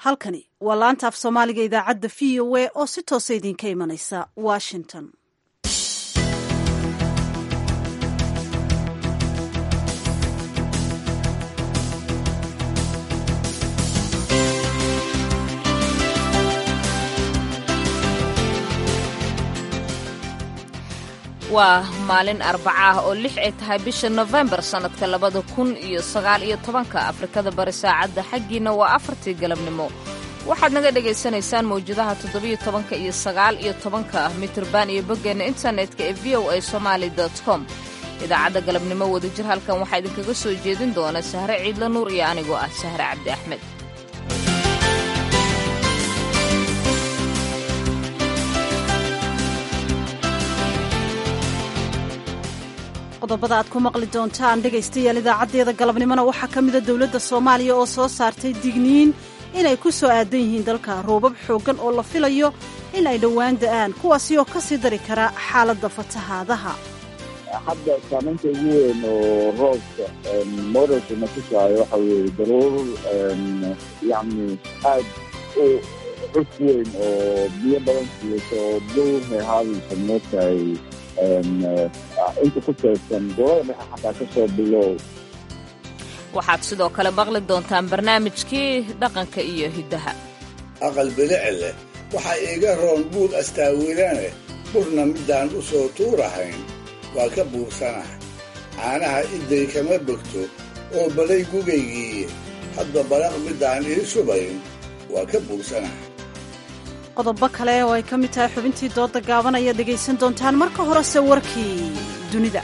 halkani waa laanta af soomaaliga idaacadda v o a oo si toosa idinka imanaysa washington waa maalin arbaca ah oo lix ay tahay bisha nofembar sannadka labada kun iyo sagaal iyo tobanka afrikada bari saacadda xaggiina waa afartii galabnimo waxaad naga dhagaysanaysaan mawjadaha toddobiyo tobanka iyo sagaal iyo tobanka ah mitirban iyo boggeenna internetka ee v o a somaali com idaacadda galabnimo wadajir halkan waxaa idinkaga soo jeedin doona sahre ciidla nuur iyo anigoo ah sahre cabdi axmed qodobada aad ku maqli doontaan dhegaystayaal idaacaddeeda galabnimona waxaa ka mida dowladda soomaaliya oo soo saartay digniin inay ku soo aadan yihiin dalka roobab xooggan oo la filayo in ay dhowaan da'aan kuwaasi oo ka sii dari kara xaaladda fatahaadaha hadda saamaynta ugu weyn oo roobka modelka na tusaayo waxa weeye daruur yacni aad u cus weyn oo biyo badan siiyeysa oo dowr hehaadaysa moogtahay inta ku teegsan golada dhexe xataa ka soo bilow waxaad sidoo kale maqli doontaan barnaamijkii dhaqanka iyo hiddaha aqal bilici leh waxaa iiga roon buud astaawilane burna midaan u soo tuurahayn waa ka buursanah caanaha idday kama bogto oo balay gugaygiiye hadba balaq midaan ii subayn waa ka buursanah qodobo kale oo ay ka mid tahay xubintii dooda gaaban ayaad dhegaysan doontaan marka horese warkii dunida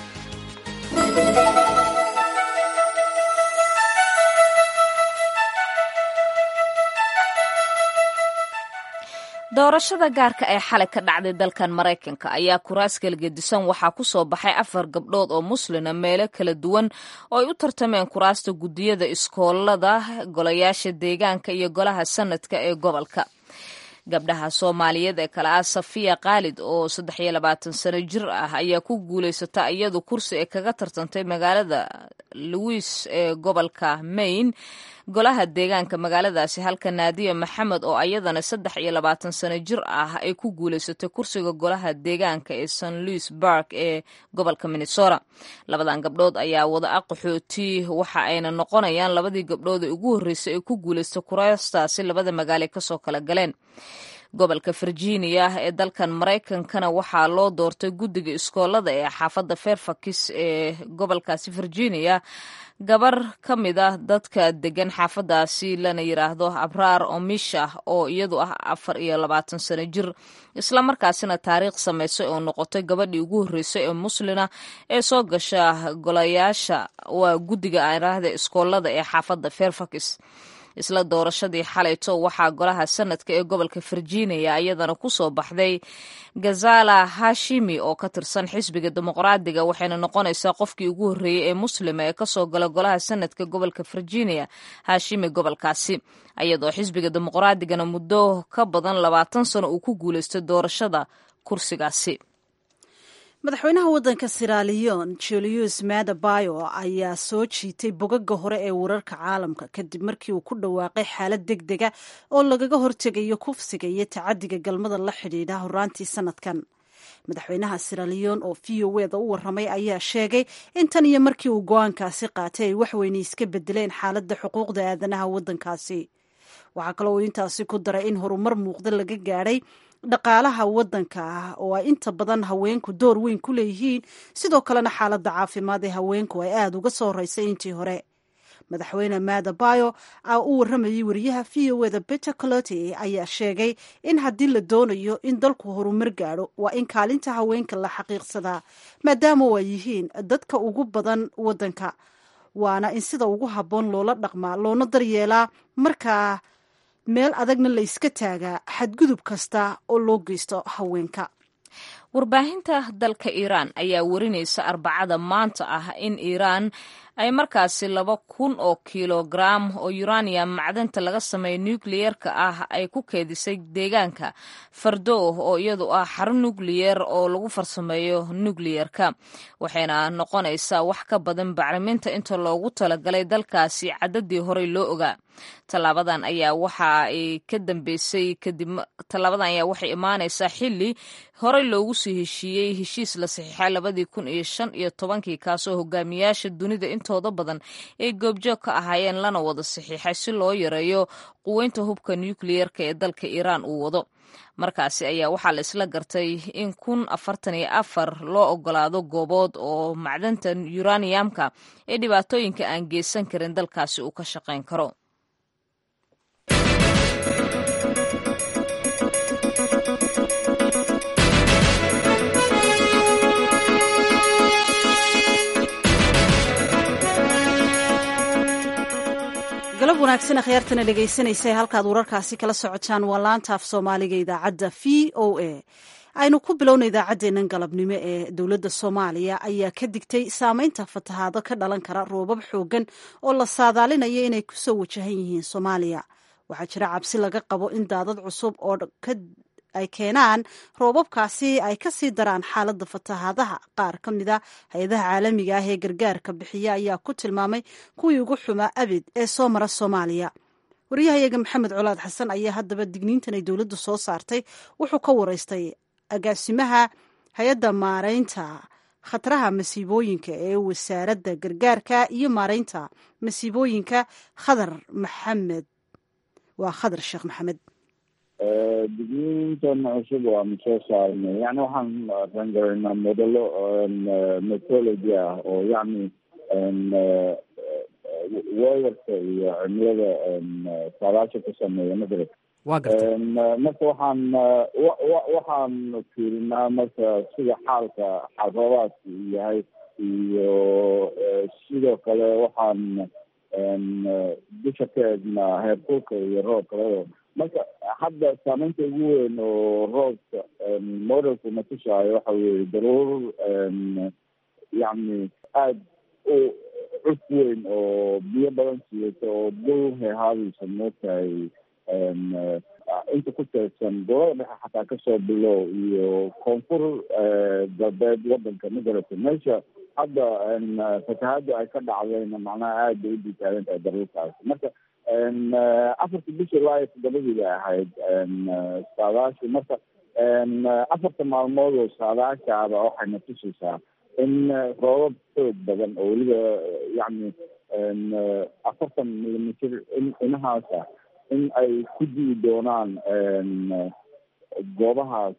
doorashada gaarka ee xalay ka dhacday dalkan maraykanka ayaa kuraas kalgedisan waxaa ku soo baxay afar gabdhood oo muslina meelo kala duwan oo ay u tartameen kuraasta guddiyada iskoolada golayaasha deegaanka iyo golaha sanadka ee gobolka gabdhaha soomaaliyeed ee kale ah safiya khaalid oo saddex iyo labaatan sano jir ah ayaa ku guulaysata iyadu kursi ay kaga tartantay magaalada louis ee gobolka maine golaha deegaanka magaaladaasi halka naadiya maxamed oo ayadana saddex iyo labaatan sano jir ah ay ku guulaysatay kursiga golaha deegaanka ee st louis bark ee gobolka minnesota labadan gabdhood ayaa wada a qaxooti waxa ayna noqonayaan labadii gabdhood ee ugu horreysay ay ku guulaystay kuraastaasi labada magaalo kasoo kala galeen gobolka virginia ee dalkan maraykankana waxaa loo doortay guddiga iskoolada ee xaafadda fairfax ee gobolkaasi virginia gabar ka mid ah dadka degan xaafadaasi lana yiraahdo abraar omisha oo iyadu ah afar iyo labaatan sano jir islamarkaasina taariikh samaysay oo noqotay gabadhii ugu horreysay ee muslina ee soo gasha golayaasha waa guddiga araahda iskoolada ee xaafadda fairfax isla doorashadii xalayto waxaa golaha sanadka ee gobolka virginia iyadana ku soo baxday gazala hashimi oo ka tirsan xisbiga dimuqraadiga waxayna noqonaysaa qofkii ugu horreeyey ee muslima ee kasoo gala golaha sanadka gobolka virginia hashimi gobolkaasi iyadoo xisbiga dimuqraadigana muddo ka badan labaatan sano uu ku guulaystay doorashada kursigaasi madaxweynaha waddanka siraliyon julius madabayo ayaa soo jiitay bogaga hore ee wararka caalamka kadib markii uu ku dhawaaqay xaalad deg dega oo lagaga hortegayo kufsiga iyo tacadiga galmada la xidhiidha horaantii sanadkan madaxweynaha siraliyon oo v o eda u waramay ayaa sheegay in tan iyo markii uu go-aankaasi qaatay ay waxweyne iska bedeleen xaaladda xuquuqda aadanaha waddankaasi waxaa kaloo uu intaasi ku daray in horumar muuqda laga gaadhay dhaqaalaha waddanka ah oo ay inta badan haweenku door weyn ku leeyihiin sidoo kalena xaaladda caafimaad ee haweenku ay aada uga soo horeysay intii hore madaxweyne madabayo u waramayay wariyaha v o eda beter coloty ayaa sheegay in haddii la doonayo in dalku horumar gaadho waa in kaalinta haweenka la xaqiiqsadaa maadaama ay yihiin dadka ugu badan waddanka waana in sida ugu habboon loola dhaqmaa loona daryeelaa markaa meel adagna la yska taagaa xadgudub kasta oo loo geysto haweenka warbaahinta dalka iiraan ayaa warinaysa arbacada maanta ah in iiraan ay markaasi laba kun oo kilogaram oo uranium macdanta laga sameeya nukliyerka ah ay ku keedisay deegaanka fardow oo iyadu ah xarun nukliyer oo lagu farsameeyo nukliyerka waxayna noqonaysaa wax ka badan bacriminta inta loogu talagalay dalkaasi cadadii horey loo ogaa tallaabadan ayaa waxa ay ka dambeysay kadib tallaabadan ayaa waxay imaanaysaa xilli horey loogu sii heshiiyey heshiis la saxiixay labadii kun iyo shan iyo tobankii kaasoo hogaamiyaasha dunida intooda badan ay goobjoog ka ahaayeen lana wada saxiixay si loo yareeyo quweynta hubka nukliyerka ee dalka iiraan uu wado markaasi ayaa waxaa la isla gartay in kun afartan iyo afar loo ogolaado goobood oo macdanta yuraniyamka ee dhibaatooyinka aan geysan karin dalkaasi uu ka shaqayn karo galab wanaagsan akhyaartana dhegaysanaysa halkaad wararkaasi kala socotaan waa laanta af soomaaliga idaacadda v o a aynu ku bilowna idaacaddeennan galabnimo ee dowladda soomaaliya ayaa ka digtay saameynta fatahaado ka dhalan kara roobab xooggan oo la saadaalinayo inay kusoo wajahan yihiin soomaaliya waxaa jira cabsi laga qabo in daadad cusub oo ay keenaan roobabkaasi ay ka sii daraan xaaladda fatahaadaha qaar ka mid a hay-adaha caalamiga ah ee gargaarka bixiya ayaa ku tilmaamay kuwii ugu xumaa abid ee soo mara soomaaliya wariyahayaga maxamed colaad xasan ayaa haddaba digniintan ay dowladdu soo saartay wuxuu ka waraystay agaasimaha hay-adda maaraynta khataraha masiibooyinka ee wasaaradda gargaarka iyo maaraynta masiibooyinka khadar maxamed waa khadar sheekh maxamed digniintan cusub waanu soo saarnay yani waxaan rangaraynaa modelo metology ah oo yacni weerarka iyo cimilada saadaasha ku sameeya magarad wa garta marka waxaan waxaan fiirinaa marka sida xaalka xaal roobaadku yahay iyo sidoo kale waxaan dusha ka eegnaa heerkulka iyo roobka labadaba marka hadda saameynta ugu weyn oo roobka modelku na tusaayo waxa weeye daruur yacni aada u cuf weyn oo biyo badan siiyata oo dul heehaadaysa mootahay inta ku teedsan gobolada dhexe xataa kasoo bilow iyo koonfur galbeed wadanka magarata meesha hadda fatahada ay ka dhacdayna macnaha aada bay u ditaagan tahay daruurtaas marka afarta bisha ilaa iyo toddobadii bay ahayd saadaashi marka afarta maalmood oo saadaashaaba waxayna tusaysaa in roobab xoog badan oo weliba yacni afartan millimitr inahaasa in ay ku di'i doonaan goobahaas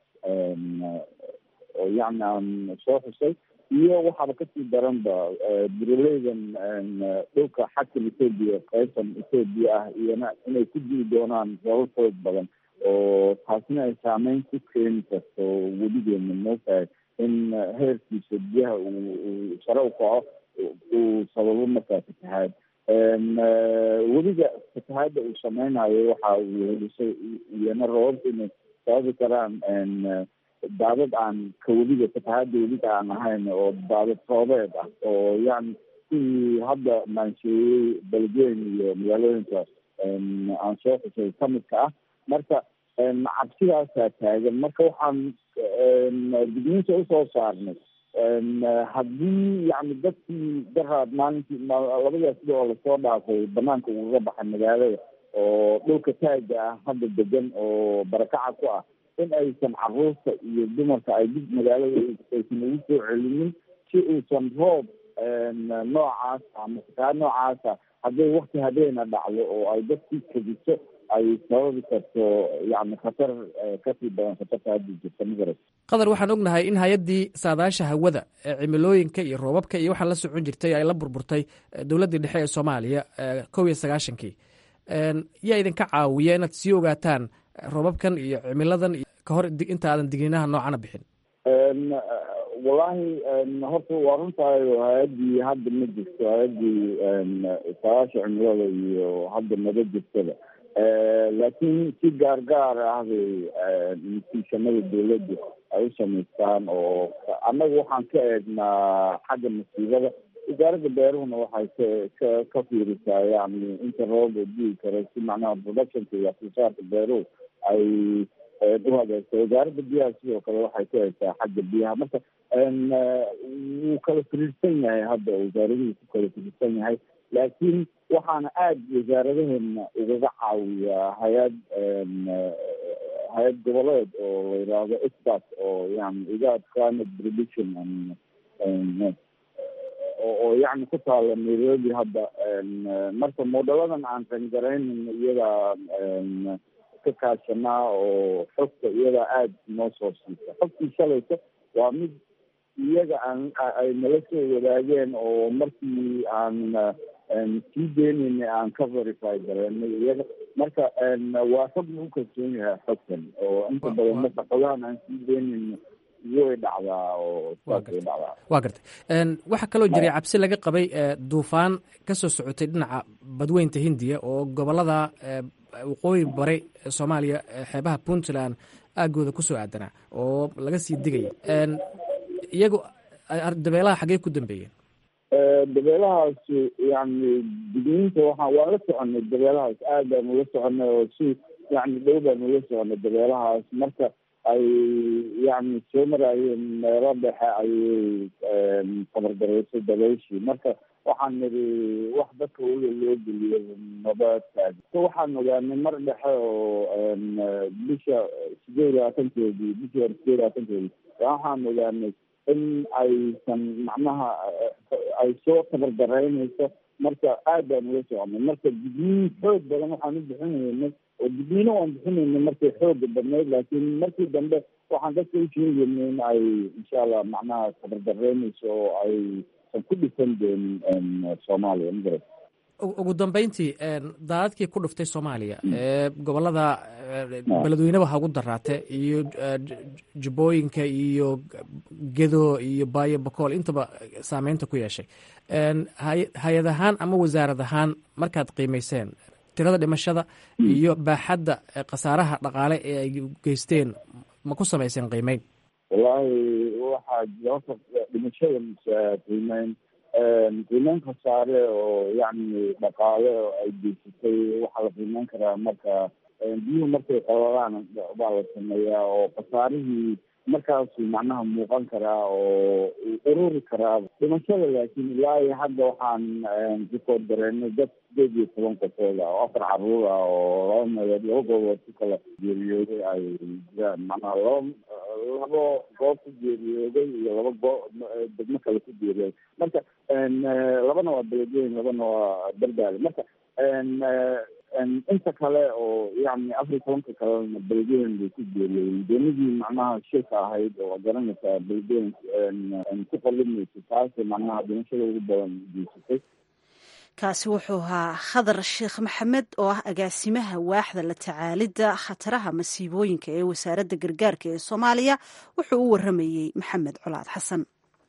oo yacni aan soo xusay iyo waxaaba kasii daranba buraleydan dhulka xagkan ethoobia qaybtan ethoobia ah iyona inay ku di'i doonaan roobab xoog badan oo taasina ay saameyn ku keeni karto weligeena mootahay in heerkiisa biyaha uu sare u kaco uu sababo markaa fatahaad weliga fatahaada uu sameynayo waxa uu helisay iyona roobabka inay sababi karaan daadad aan ka weliga fatahaada weliga aan ahayn oo daadad roobeed ah oo yani sidii hadda maansheeyey belgeyn iyo magaalooyinka aan soo xusay kamidka ah marka cabsidaasaa taagan marka waxaan digniinta usoo saarnay haddii yani dadkii daraad maalintii labadaas sida oo lasoo dhaafay banaanka ugaga baxay magaalada oo dhulka taaga ah hadda degan oo barakaca ku ah in aysan caruurta iyo dumarka ay dib magaalada aysan ugu soo celinin si uusan roob noocaas ama fataa noocaasa hadday wakti habeena dhacdo oo ay dadkii kadiso ay sababi karto yani khatar kasii badan khatarta hadda jirta magarat qadar waxaan ognahay in hay-addii saadaasha hawada ee cimilooyinka iyo roobabka iyo waxaan la socon jirtay ay la burburtay dowladdii dhexe ee soomaaliya kow iyo sagaashankii yaa idinka caawiya inaad sii ogaataan roobabkan iyo cimiladan ka hor inta aadan digniinaha noocana bixin wallahi horta waa runtaayo hay-addii hadda ma jirto hay-addii saadaasha cimilada iyo hadda maba jirtada laakiin si gaargaar ah bay natiishanada dawladda ay u samaystaan oo annaga waxaan ka eegnaa xagga masiibada wasaaradda beeruhuna waxay ka ka ka fiirisaa yani inta rooba dii karo si macnaha productionka iyo waxsoosaarka beeruhu ay u hagaasto wasaaradda biyaha sidoo kale waxay ku haysaa xagga biyaha marka wuu kala firiirsan yahay hadda wasaaraduhu ku kala firiirsan yahay laakiin waxaana aada wasaaradaheena ugaga caawiyaa hay-ad hay-ad goboleed oo la yidhaahdo expert oo yani igad climate prediction oo yani ku taala nairobi hadda marka moodaladan aan qangaraynin iyadaa ka kaashanaa oo xogta iyadaa aada noo soo siisa xogtii shalaysa waa mid iyaga aan ay nala soo wadaageen oo markii aan sii deynayna aan ka verify gareenay iyaga marka waa xog lagu kalsoon yahay xogtan oo inta badan marka xogahan aan sii deynayna way dhacdaa oo saasay dhacdaa waa gartay waxaa kaloo jiray cabsi laga qabay duufaan ka soo socotay dhinaca badweynta hindiya oo gobolada waqooyi bari soomaaliya xeebaha puntland aagooda kusoo aadanaa oo laga sii digaya iyagu dabeelaha xaggey ku dambeeyeen dabeelahaas yani digniinta waxaa waan la soconay dabeelahaas aad baan ula soconay oo si yani dhow baan ula soconay dabeelahaas marka ay yani soo maraayeen meelo dhexe ayay tabardaraysay dabayshii marka waxaan nidhi wax dadka ula loo geliyo nabadkaas waxaan ogaanay mar dhexe oo bisha sideed iyo labaatankeedii bishii hore sideed iyo labaatankeedii waxaan ogaanay in aysan macnaha ay soo tabardaraynayso marka aad baan ula soconay marka digniin xoog badan waxaan u bixinaynay oo digniino waan bixinaynay markay xooga badnayd laakiin markii dambe waxaan dadka u sheegaynay in ay insha allah macnaha tabardaraynayso oo aysan ku dhisan doonin soomaaliya magarat ugu dambeyntii daadadkii ku dhuftay soomaaliya ee gobolada beledweyneba ha ugu daraate iyo jubbooyinka iyo gedo iyo baayo bakool intaba saameynta ku yeeshay hay-ad ahaan ama wasaarad ahaan markaad qiimeyseen tirada dhimashada iyo baaxadda khasaaraha dhaqaale ee ay geysteen ma ku samayseen qiimeyn wallaahi waxaa jira horta dhimashada qiimeyn qiimeyn khasaare oo yacni dhaqaale oo ay geysatay waxaa la qiimeyn karaa marka biyuhu markay qabalaan baa la sameeyaa oo khasaarihii markaasuu macnaha muuqan karaa oo ururi karaa dhimashada laakiin ilaa iyo hadda waxaan rikood gareynay dad sideed iyo toban qofood ah oo afar caruur ah oo laba meelood laba goobood ku kala geeriyooday ay jiraan macnaha laba labo goob ku geeriyooday iyo laba goo degmo kale ku geeriyooday marka labana waa beledweyn labana waa dardaale marka inta kale oo yani afar iyo tobanka kalena beledweyn bay ku geeriyooden doonidii macnaha shilka ahayd oo garanaysaa beledweyn ku qalimaysa taasay macnaha dhimashada ugu badan geysatay kaasi wuxuu ahaa khadar sheekh maxamed oo ah agaasimaha waaxda la tacaalidda khataraha masiibooyinka ee wasaaradda gargaarka ee soomaaliya wuxuu u waramayey maxamed colaad xasan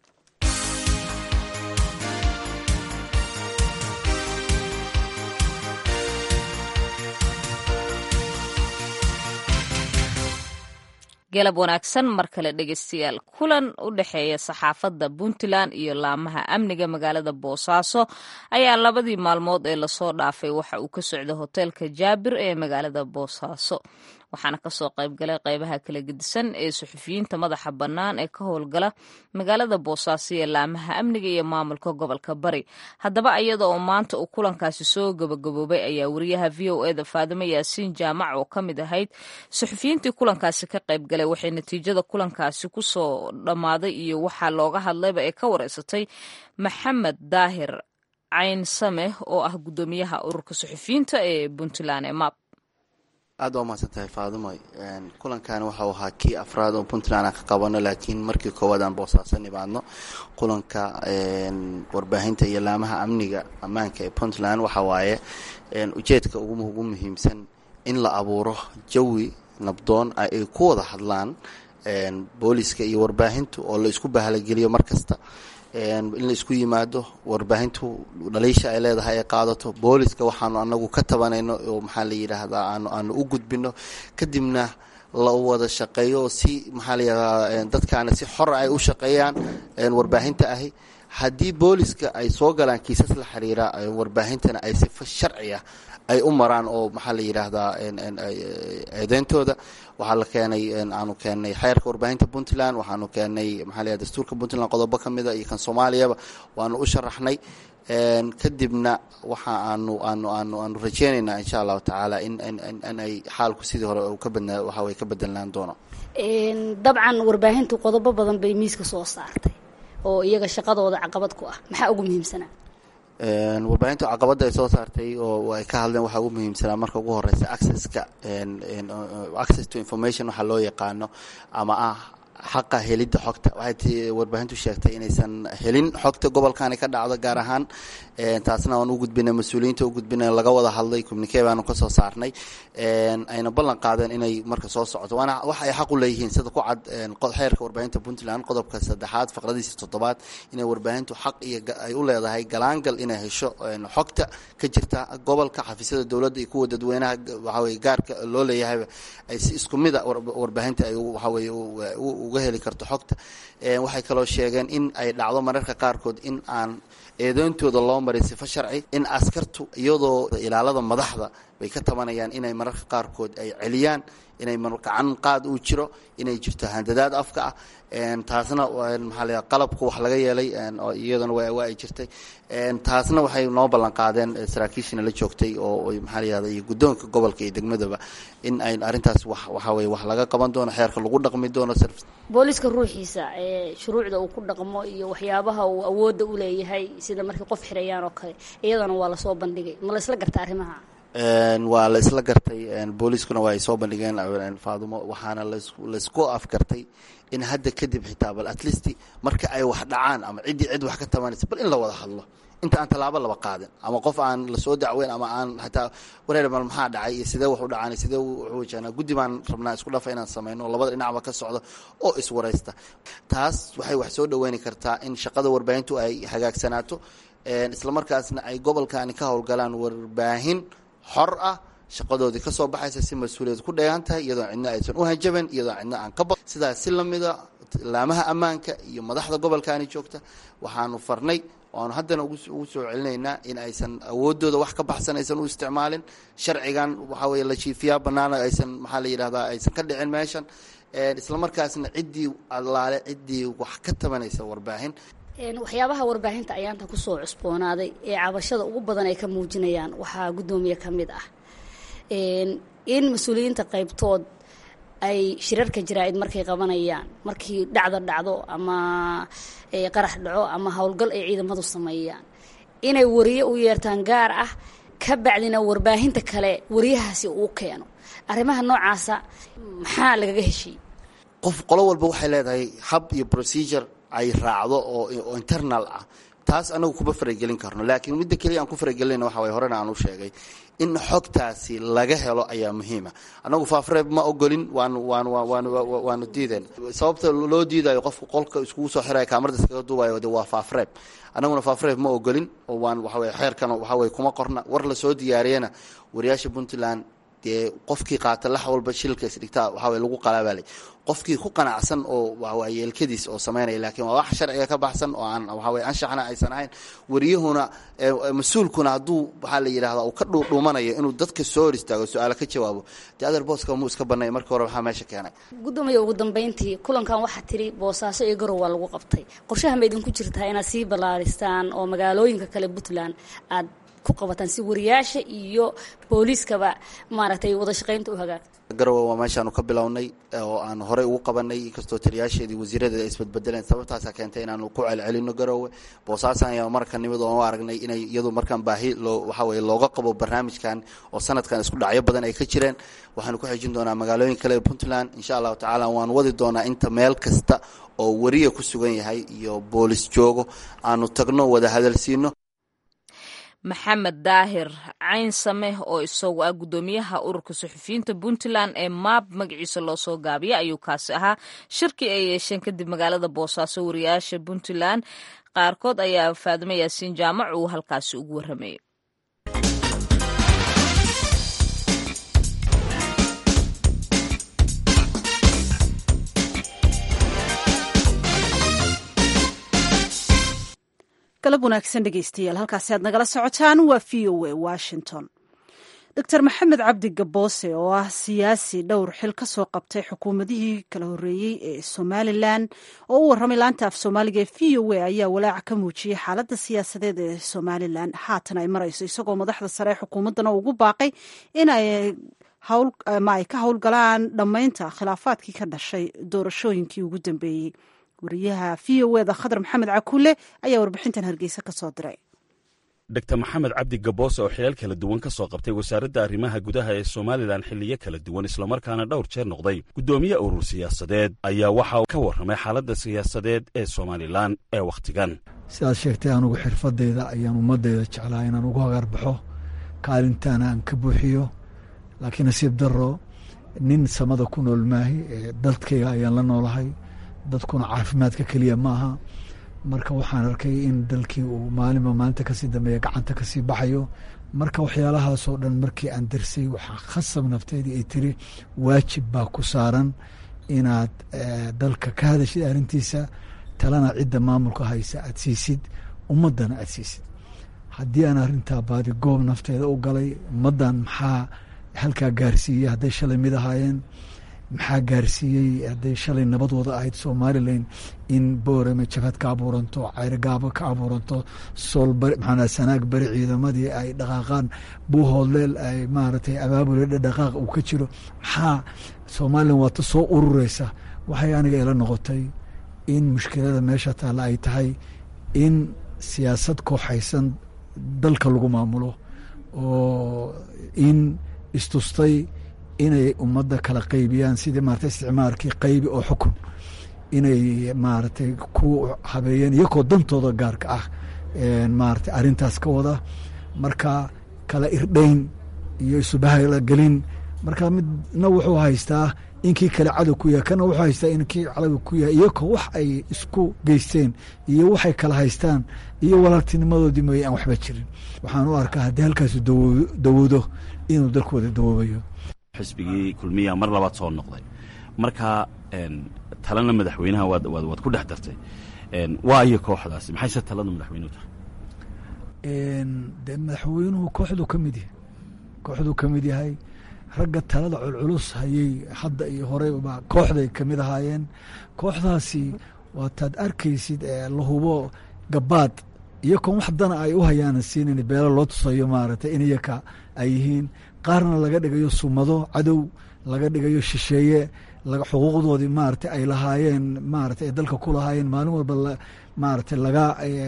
galab wanaagsan mar kale dhegeystayaal kulan u dhexeeya saxaafadda puntland iyo laamaha amniga magaalada boosaaso ayaa labadii maalmood ee lasoo dhaafay waxa uu ka socda hoteelka jaabir ee magaalada boosaaso waxaana kasoo qaybgalay qeybaha kala gedisan ee suxufiyiinta madaxa bannaan ee ka howlgala magaalada boosaaso ee laamaha amniga iyo maamulka gobolka bari haddaba iyada oo maanta uu kulankaasi soo gabagaboobay ayaa wariyaha v o eda faadimo yaasiin jaamac oo ka mid ahayd suxufiyiintii kulankaasi ka qaybgalay waxay natiijada kulankaasi kusoo dhammaaday iyo waxaa looga hadlayba ee ka wareysatay maxamed daahir cayn sameh oo ah guddoomiyaha ururka suxufiyiinta ee puntland ee map aad waa mahadsan tahay faadumoy kulankan waxau ahaa kii afraad oo puntland aan ka qabano laakiin markii koowaad aan boosaaso nimaadno kulanka warbaahinta iyo laamaha amniga ammaanka ee puntland waxa waaye ujeedka ugu muhiimsan in la abuuro jawi nabdoon ay ku wada hadlaan booliska iyo warbaahintu oo la isku bahalageliyo mar kasta in la isku yimaado warbaahintu dhaliisha ay leedahay ay qaadato booliska waxaanu anagu ka tabanayno oo maxaa la yidhaahdaa aanu aanu u gudbino kadibna la wada shaqeeyo si maxaa la yidhahdaa dadkaana si xor ay u shaqeeyaan warbaahinta ahi haddii booliska ay soo galaan kiisas la xiriira warbaahintana ay sifo sharci ah ay u maraan oo maxaa la yidhaahdaa eedeyntooda waxaa la keenay aanu keenay xeerka warbaahinta puntland waxaanu keenay maxaa la yihahda dastuurka puntland qodobo ka mida iyo kan soomaaliyaba waanu u sharaxnay kadibna waxa aanu aanu aanu aanu rajeynaynaa insha allahu tacaala in in ay xaalku sidii hore ka badna waxa way ka bedelaan doono dabcan warbaahintu qodobo badan bay miiska soo saartay oo iyaga shaqadooda caqabad ku ah maxaa ugu muhiimsanaa warbaahinta caqabadda ay soo saartay oo ay ka hadleen waxaa ugu muhiimsanaa marka ugu horeysa accesska access to information waxaa loo yaqaano ama ah xaqa helidda xogta waxay ti warbaahintu sheegtay inaysan helin xogta gobolkani ka dhacdo gaar ahaan taasna waan u gudbinay mas-uuliyiinta u gudbinay laga wada hadlay communicee baanu kasoo saarnay ayna ballan qaadeen inay marka soo socoto waana waxa ay xaq u leeyihiin sida ku cad xeerka warbaahinta puntland qodobka saddexaad faqradiisa toddobaad inay warbaahintu xaq iyo ay u leedahay galaangal inay hesho xogta ka jirta gobolka xafiisyada dowladda iyo kuwa dadweynaha waxaweye gaarka loo leeyahayba ay si isku mida warbaahinta ay waxaweye uga heli karto xogta waxay kaloo sheegeen in ay dhacdo mararka qaarkood in aan eedeyntooda loo maray sifo sharci in askartu iyadoo ilaalada madaxda bay ka tabanayaan inay mararka qaarkood ay celiyaan inay gacan qaad uu jiro inay jirto handadaad afka ah taasna maxaa la qalabku wax laga yeelay iyadana waa ay jirtay taasna waxay noo ballan qaadeen saraakiishina la joogtay oo maxaa la yihahda iyo guddoonka gobolka iyo degmadaba in ay arrintaas wax waxaa weye wax laga qaban doono xeerka lagu dhaqmi doono booliska ruuxiisa ee shuruucda uu ku dhaqmo iyo waxyaabaha uu awoodda u leeyahay sida markay qof xirayaan oo kale iyadana waa lasoo bandhigay ma la isla garta arrimaha waa la isla gartay booliiskuna waa ay soo bandhigeen faadumo waxaana laysku afgartay in hadda kadib xitaa bal at least marka ay wax dhacaan ama ciddii cid wax ka tabanaysa bal in la wada hadlo inta aan tallaabo laba qaadin ama qof aan lasoo dacweyn ama aan hataa wareer mal maxaa dhacay iyo sidee wax u dhacaan sidee wuxuu wajahnaa guddi baan rabnaa isku dhafa inaan samayno labada dhinacba ka socdo oo iswaraysta taas waxay wax soo dhaweyni kartaa in shaqada warbaahintu ay hagaagsanaato islamarkaasna ay gobolkani ka howlgalaan warbaahin xor ah shaqadoodii kasoo baxaysa si mas-uuliyad ku dheegan tahay iyadoo cidna aysan u hanjaban iyadoo cidna aan ka ba sidaas si lamida laamaha ammaanka iyo madaxda gobolkani joogta waxaanu farnay waanu haddana ugu soo celinaynaa in aysan awoodooda wax ka baxsan aysan u isticmaalin sharcigan waxaa weye la jiifiyaa banaana aysan maxaa la yidhahdaa aysan ka dhicin meeshan islamarkaasna ciddii allaale ciddii wax ka tabanaysa warbaahin waxyaabaha warbaahinta ayaanta kusoo cusboonaaday ee cabashada ugu badan ay ka muujinayaan waxaa guddoomiye ka mid ah in mas-uuliyiinta qaybtood ay shirarka jaraa-id markay qabanayaan markii dhacdo dhacdo ama qarax dhaco ama howlgal ay ciidamadu sameeyaan inay wariye u yeertaan gaar ah ka bacdina warbaahinta kale wariyahaasi uu keeno arrimaha noocaasa maxaa lagaga heshiiyey qof qolo walba waxay leedahay hab iyo procedure ay raacdo oo internal ah taas anagu kuma faragelin karno laakiin midda keliya aan ku faragelinayna waxa way horena aan u sheegay in xogtaasi laga helo ayaa muhiima anagu faafreeb ma ogolin waanu waanu waanu waanu diideen sababta loo diidayo qofku qolka iskugu soo xiraya kaamarada iskaga duubayo de waa faafreeb anaguna faafreeb ma ogolin oo waan waxaweye xeerkan waxaweye kuma qorna war lasoo diyaariyana wariyaasha puntland dee qofkii qaata lax walba shilka isdhigtaa waxaweye lagu qalaabalay qofkii ku qanacsan oo waayeelkadiis oo samaynaya laakiin waa wax sharciga ka baxsan oo aan waxaweye anshaxna aysan ahayn wariyahuna mas-uulkuna hadduu waxaa la yidhahda uu ka dhuudhuumanayo inuu dadka soo hor istaago su-aalo ka jawaabo dee adeer booska muu iska banay markii hore maxaa meesha keenay guddoomiya ugu dambeyntii kulankan waxaa tiri boosaaso iyo garow waa lagu qabtay qorshaha ma idinku jirtaa inaad sii ballaaristaan oo magaalooyinka kale puntland aad ku qabataan si wariyaasha iyo booliiskaba maaragtay wada shaqaynta u hagaagto garowe waa meeshaanu ka bilownay oo aan horey ugu qabanay inkastoo taliyaasheedii wasiiradeeda ay isbadbedeleen sababtaasaa keentay inaanu ku celcelino garowe boosaasan ayaa marka nimid oon u aragnay inay iyadu markaan baahi loo waxaa weye looga qabo barnaamijkan oo sanadkan isku dhacyo badan ay ka jireen waxaanu ku xejin doonaa magaalooyin kale ee puntland insha allahu tacaala waan wadi doonaa inta meel kasta oo wariya ku sugan yahay iyo boolis joogo aanu tagno wada hadalsiino maxamed daahir cayn sameh oo isagu ah guddoomiyaha ururka suxufiyiinta puntland ee maab magaciisa loo soo gaabiya ayuu kaasi ahaa shirkii ay yeesheen kadib magaalada boosaaso wariyaasha puntland qaarkood ayaa faadimo yaasiin jaamac uu halkaasi ugu warramayay galab wanaagsan dhegeystayaal halkaasi aad nagala socotaan waa v o a washington doctor maxamed cabdi gaboose oo ah siyaasi dhowr xil ka soo qabtay xukuumadihii kala horreeyey ee somalilan oo u warramay laanta af soomaaliga ee v o a ayaa walaaca ka muujiyey xaaladda siyaasadeed ee somalilan haatan ay marayso isagoo madaxda sare ee xukuumaddana ugu baaqay in ay ma ay ka howlgalaan dhammaynta khilaafaadkii ka dhashay doorashooyinkii ugu dambeeyey wariyaha v o eda khadar maxamed cakuule ayaa warbixintan hargeysa ka soo diray dor maxamed cabdi gaboose oo xilal kala duwan ka soo qabtay wasaaradda arrimaha gudaha ee somalilan xilliyo kala duwan islamarkaana dhowr jeer noqday guddoomiye urur siyaasadeed ayaa waxa uu ka warramay xaaladda siyaasadeed ee somalilan ee wakhtigan sidaad sheegtay anugu xirfadeyda ayaan ummadeyda jeclaa inaan ugu hagarbaxo kaalintaana aan ka buuxiyo laakiin nasiib daro nin samada ku nool maahi dadkayga ayaan la noolahay dadkuna caafimaadka keliya maaha marka waxaan arkay in dalkii uu maalinba maalinta kasii dambeeya gacanta kasii baxayo marka waxyaalahaasoo dhan markii aan darsay waxaa khasab nafteedii ay tiri waajib baa ku saaran inaad dalka ka hadashid arrintiisa talana cidda maamulka haysa aad siisid ummaddana aad siisid haddii aan arrintaa baadi goob nafteeda u galay ummaddan maxaa halkaa gaarsiiyey hadday shalay mid ahaayeen maxaa gaarsiiyey hadday shalay nabadooda ahayd somalilan in boorame jabhad ka abuuranto ceyrogaabo ka abuuranto soolbari maxaa sanaag bari ciidamadii ay dhaqaaqaan buuhoodleel ay maaragtay abaabule dhaqaaq uu ka jiro maxaa somalilan waata soo urureysa waxay aniga ila noqotay in mushkilada meesha taalla ay tahay in siyaasad kooxaysan dalka lagu maamulo oo in istustay inay ummadda kala qaybiyaan sidii maarata isticmaalkii qaybi oo xukun inay maaragtay ku habeeyeen iyakoo dantooda gaarka ah maarata arrintaas ka wada marka kala irdhayn iyo isubahla gelin marka midna wuxuu haystaa inkii kale cadow ku yahay kana wuxuu haystaa inkii cadow ku yahay iyakoo wax ay isku geysteen iyo waxay kala haystaan iyo walaaltinimadoodii mooye aan waxba jirin waxaan u arkaa haddii halkaasu dawoodo inuu dalku wada dawoobayo xisbigii kulmiya mar labaad soo noqday marka talana madaxweynaha waad ku dhex dartay waa iyo kooxdaasi maxayse talada madaxweynuhu tahay dee madaxweynuhu kooxduu ka mid yahay kooxduu ka mid yahay ragga talada culculus hayey hadda iyo horeyba kooxday ka mid ahaayeen kooxdaasi waataad arkaysid la hubo gabaad iyakoon wax dana ay u hayaanan siinin beelo loo tusayo maaragtay in iyaka ay yihiin qaarna laga dhigayo sumado cadow laga dhigayo shisheeye xuquuqdoodii maarata ay lahaayeen maarata ay dalka ku lahaayeen maalin walba maarata laga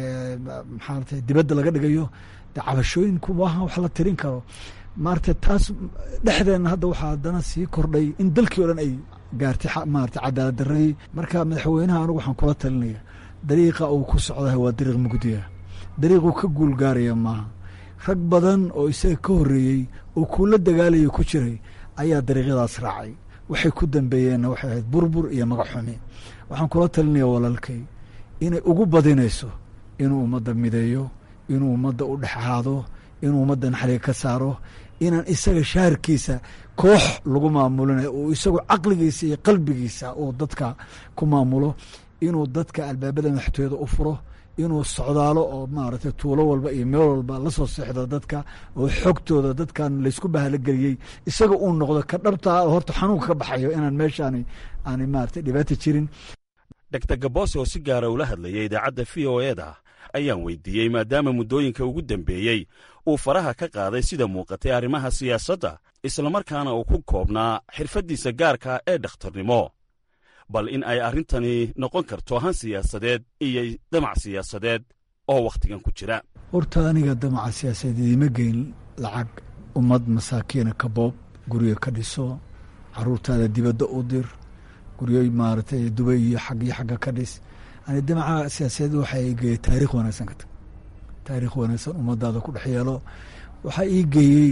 maxaarata dibadda laga dhigayo de cabashooyinku maaha wax la tirin karo maarata taas dhexdeenna hadda waxaa haddana sii kordhay in dalkii o dhan ay gaartay maarata cadaalad daradii marka madaxweynaha anigu waxaan kula talinaya dariiqa uu ku socdahay waa dariiq mugdiya dariiquu ka guul gaaraya maaha rag badan oo isaga ka horreeyey oo kuula dagaalaya ku jiray ayaa dariiqyadaas raacay waxay ku dambeeyeenna waxay ahayd burbur iyo magac xumi waxaan kula talinaya walaalkay inay ugu badinayso inuu ummadda mideeyo inuu ummadda u dhex ahaado inuu ummadda naxliga ka saaro inaan isaga shaharkiisa koox lagu maamulinayo uu isagu caqligiisa iyo qalbigiisa uu dadka ku maamulo inuu dadka albaabada madaxtooyada u furo inuu socdaalo oo maaragtay tuulo walba iyo meel walba la soo seexdo dadka oo xogtooda dadkan laysku bahalogeliyey isaga uu noqdo ka dhabtaa horta xanuunka ka baxayo inaan meeshaani aanay maaragtay dhibaata jirin dor gaboose oo si gaara ula hadlayay idaacadda v o eda ayaan weydiiyey maadaama muddooyinka ugu dambeeyey uu faraha ka qaaday sida muuqatay arrimaha siyaasadda islamarkaana uu ku koobnaa xirfaddiisa gaarka ee dhakhtarnimo bal in ay arrintani noqon karto han siyaasadeed iyo damac siyaasadeed oo wakhtigan ku jira horta aniga damaca siyaasadeed idiima geyn lacag ummad masaakiina ka boob guryo ka dhiso caruurtaada dibadda u dir guryo maaragtay dubay iyo xag iyo xagga ka dhis ani damaca siyaasadeed waxaa ii geeyey taarikh wanaagsan ka tag taarikh wanaagsan ummadaada ku dhex yeelo waxaa ii geeyey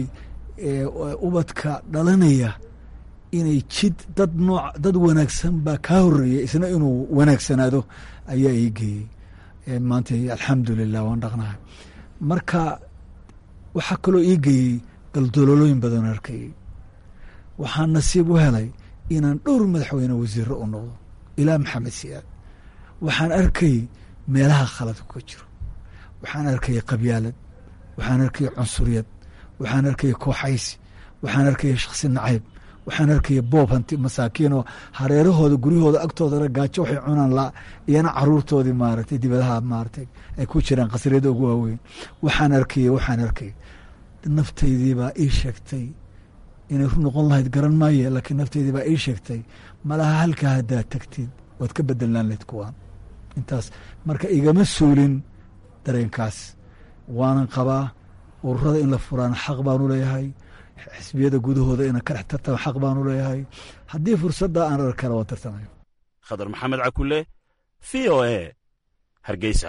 ubadka dhalanaya inay jid dad nooc dad wanaagsan baa kaa horeeyay isna inuu wanaagsanaado ayaa ii geeyey maanta alxamdulilah waan dhaqnahay marka waxaa kaloo ii geeyey daldololooyin badan arkayey waxaan nasiib u helay inaan dhowr madaxweyne wasiiro u noqdo ilaa maxamed siyaad waxaan arkay meelaha khalad ka jiro waxaan arkaya qabyaalad waxaan arkaya cunsuriyad waxaan arkaya kooxaysi waxaan arkaya shaksi nacayb waxaan arkaya boob hanti masaakiinoo hareerahooda guryahooda agtoodana gaajo waxay cunaan la iyana caruurtoodii maaragtay dibadaha maaragtay ay ku jiraan qasriyada ugu waaweyn waxaan arkaya waxaan arkaya naftaydii baa ii sheegtay inay ru noqon lahayd garan maaye laakiin naftaydii baa ii sheegtay malaha halkaa haddaad tagtid waad ka bedelnaan lahayd kuwaan intaas marka igama suulin dareenkaas waanan qabaa ururada in la furaana xaq baanu leeyahay xisbiyada gudahooda ina ka dhex tartama xaq baanu leeyahay haddii fursadda aan arkana waan tartamayo khadar maxamed cakule v o e hargeysa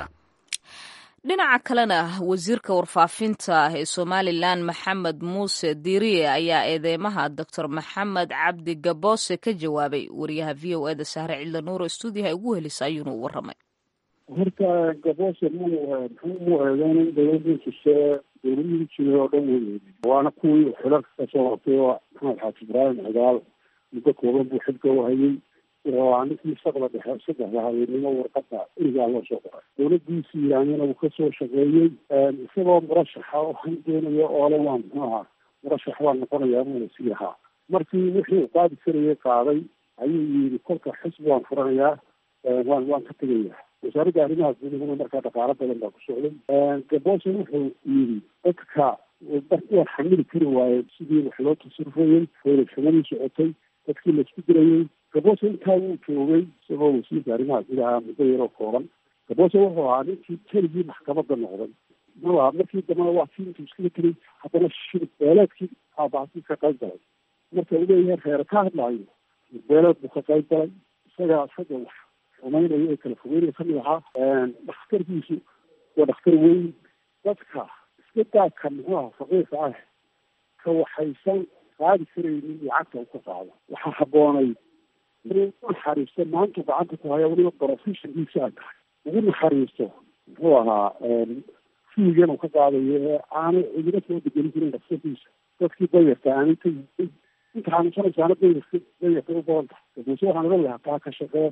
dhinaca kalena wasiirka warfaafinta ee somalilan maxamed muuse diiriye ayaa eedeymaha doctor maxamed cabdi gaboose ka jawaabay wariyaha v o eda sahre cidla nuuro stuudiyaha ugu helisa ayuuna u waramay horta gaboose mu muxuu mu eedeynin dowladii jise dowladihii jiray oo dhan wey waana kuwii xilalka kasoo hortay oo maxamed xaaji ibraahim cigaal muddo kooban buu xilka u hayay waa ninkii saqda dhexe saddexda habeenimo warqada irigaa loo soo qoray dowladiisi iraanina uu kasoo shaqeeyey isagoo murashaxa waxaan doonayo oole waa muxuu ahaa murashax waa noqonayaa buuna sii ahaa markii wixii uu qaadi karayay qaaday ayuu yidhi kolka xisbi waan furanayaa waan waan ka tegayaa wasaaradda arrimaha gudahuna markaa dhaqaalo badan baa ku socday gaboose wuxuu yidhi dadka waan xamili kari waaye sidii wax loo tasarufayey hoolashamadii socotay dadkii laisku dirayey gaboose intaa wuu joogay isagoo wasiirka arrimaha gudaha muddo yaroo kooban gaboose wuxuu ahaa ninkii keligii maxkamadda noqday ma markii dambena waa kii intuu iskaga tegay haddana shir beeleedkii aabaasi ka qayb galay marka uu leeyahay reere ka hadlaayo shir beeleed buu ka qayb galay isagaa isaga wax xumaynayo ee kala fogeynaya kamid ahaa dhakhtarkiisu waa dhakhtar weyn dadka iska daadka muxuu aha faqiirka ah ka waxaysan qaadi karaynin lacagta u ka qaado waxaa habboonay inuu naxariisto maantu gacanta ku haya weliba professionkiisa ay tahay ugu naxariisto muxuu ahaa fiigan uu ka qaadayo ee aanay cidina soo degelin jirin dhakhtarkiisa dadkii dayarta aanay ka yihin inta xanuunsanaysaana dayarka dayarka u badan tahay gabuuse waxaan oga lahaa taa ka shaqee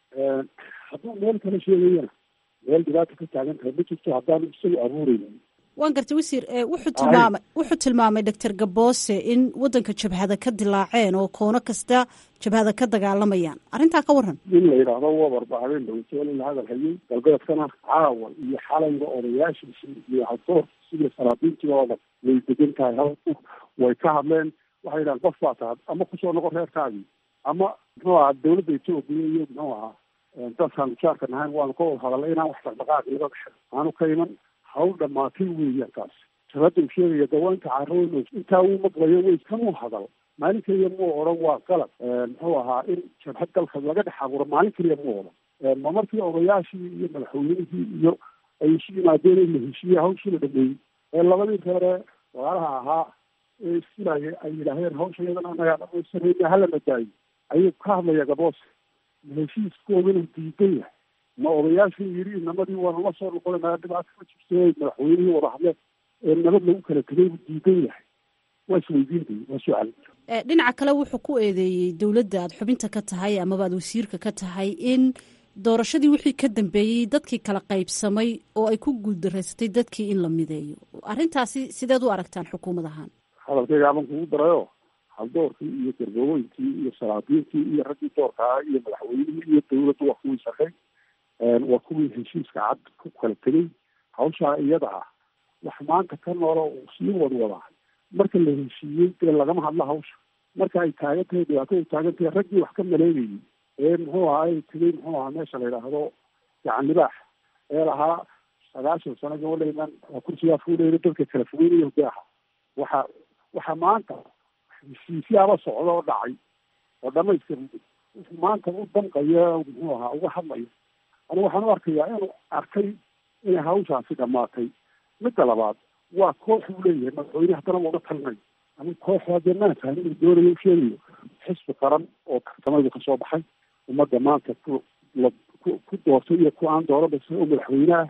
hadduu meel kale sheegayana meel dhibaata ka taagan tahay ma jirto haddaan isagu abuuraynin waan gartay wasiir wuxuu tilmaamay wuxuu tilmaamay doctor gaboose in waddanka jabhada ka dilaaceen oo koono kasta jabhada ka dagaalamayaan arrintaa ka waran in la yidhaahdo wabarba habeen dhaweytoole la hadal hayay galbeedkana caawa iyo xalayga odayaashiisii iyo hadoorkiisi iyo salaadiintii oo dhan way degan tahay hal way ka hadleen waxay yidhahan qof baa tahay ama kusoo noqon reerkaagii ama muxuu ahaa dawladda etoobiya iyo muxuu ahaa dadkaan jaarka nahayn waanu ka wada hadalnay inaan wax dhaqdhaqaaqi laga dhexo aanu ka iman hawl dhamaatay weeyaan taas jabhadda uu sheegaya dawaanka carooyn intaa uu maqlayo way kamuu hadal maalin keliya muu odhan waa qalab muxuu ahaa in jabhad dalka laga dhex abuuro maalin keliya muu odhan ma markii odayaashii iyo madaxweynihii iyo ay isu yimaadeen in la heshiiye hawshii la dhameeyey ee labadii reere walaalaha ahaa ee isfilaaya ay yidhaaheen hawsha iyadan anagaa dhamaysanayna hala madaayo ayuu ka hadlaya gaboose heshiiskooda inuu diidan yahay ma odayaashii yidhi inamadii waanu la soo noqonayna dhibaato ma jirto madaxweynihii wada hadle ee nabad lagu kala tegay buu diidan yahay waa isweydiintay waa su-aal dhinaca kale wuxuu ku eedeeyey dowladda aad xubinta ka tahay amaba aad wasiirka ka tahay in doorashadii wixii ka dambeeyey dadkii kala qaybsamay oo ay ku guuldaraysatay dadkii in la mideeyo arrintaasi sideed u aragtaan xukuumad ahaan hadalkayga aban kugu darayo haldoorkii iyo garbaweynkii iyo salaadiintii iyo raggii doorka ah iyo madaxweynihii iyo dawladdu waa kuwii shaqay waa kuwii heshiiska cad ku kala tegay hawshaa iyada ah wax maanta ka noolo uu sii wadwadaa marka la heshiiyey dee lagama hadlo hawsha marka ay taagan tahay dhibaato ay taagan tahay raggii wax ka maleegayay ee muxuu ahaa ay tegay muxuu ahaa meesha la yidhaahdo gacan libaax ee lahaa sagaashan sano gabadhaynan kursigaa fuuleyna dadka kala fogeynaya hogaaha waxa waxa maanta heshiisyaaba socda oo dhacay oo dhamaystir maanta u damqaya muxuu ahaa uga hadlayo anigu waxaan u arkayaa inuu arkay inay hawshaasi dhamaatay midda labaad waa koox uu leeyahay madaxweyne haddana uga talinayo ama koox haddee maanta inuu doonayo u sheegayo xisbi qaran oo tartamaydu kasoo baxay ummadda maanta ku la ku ku doortay iyo ku aan dooran bas oo madaxweyneha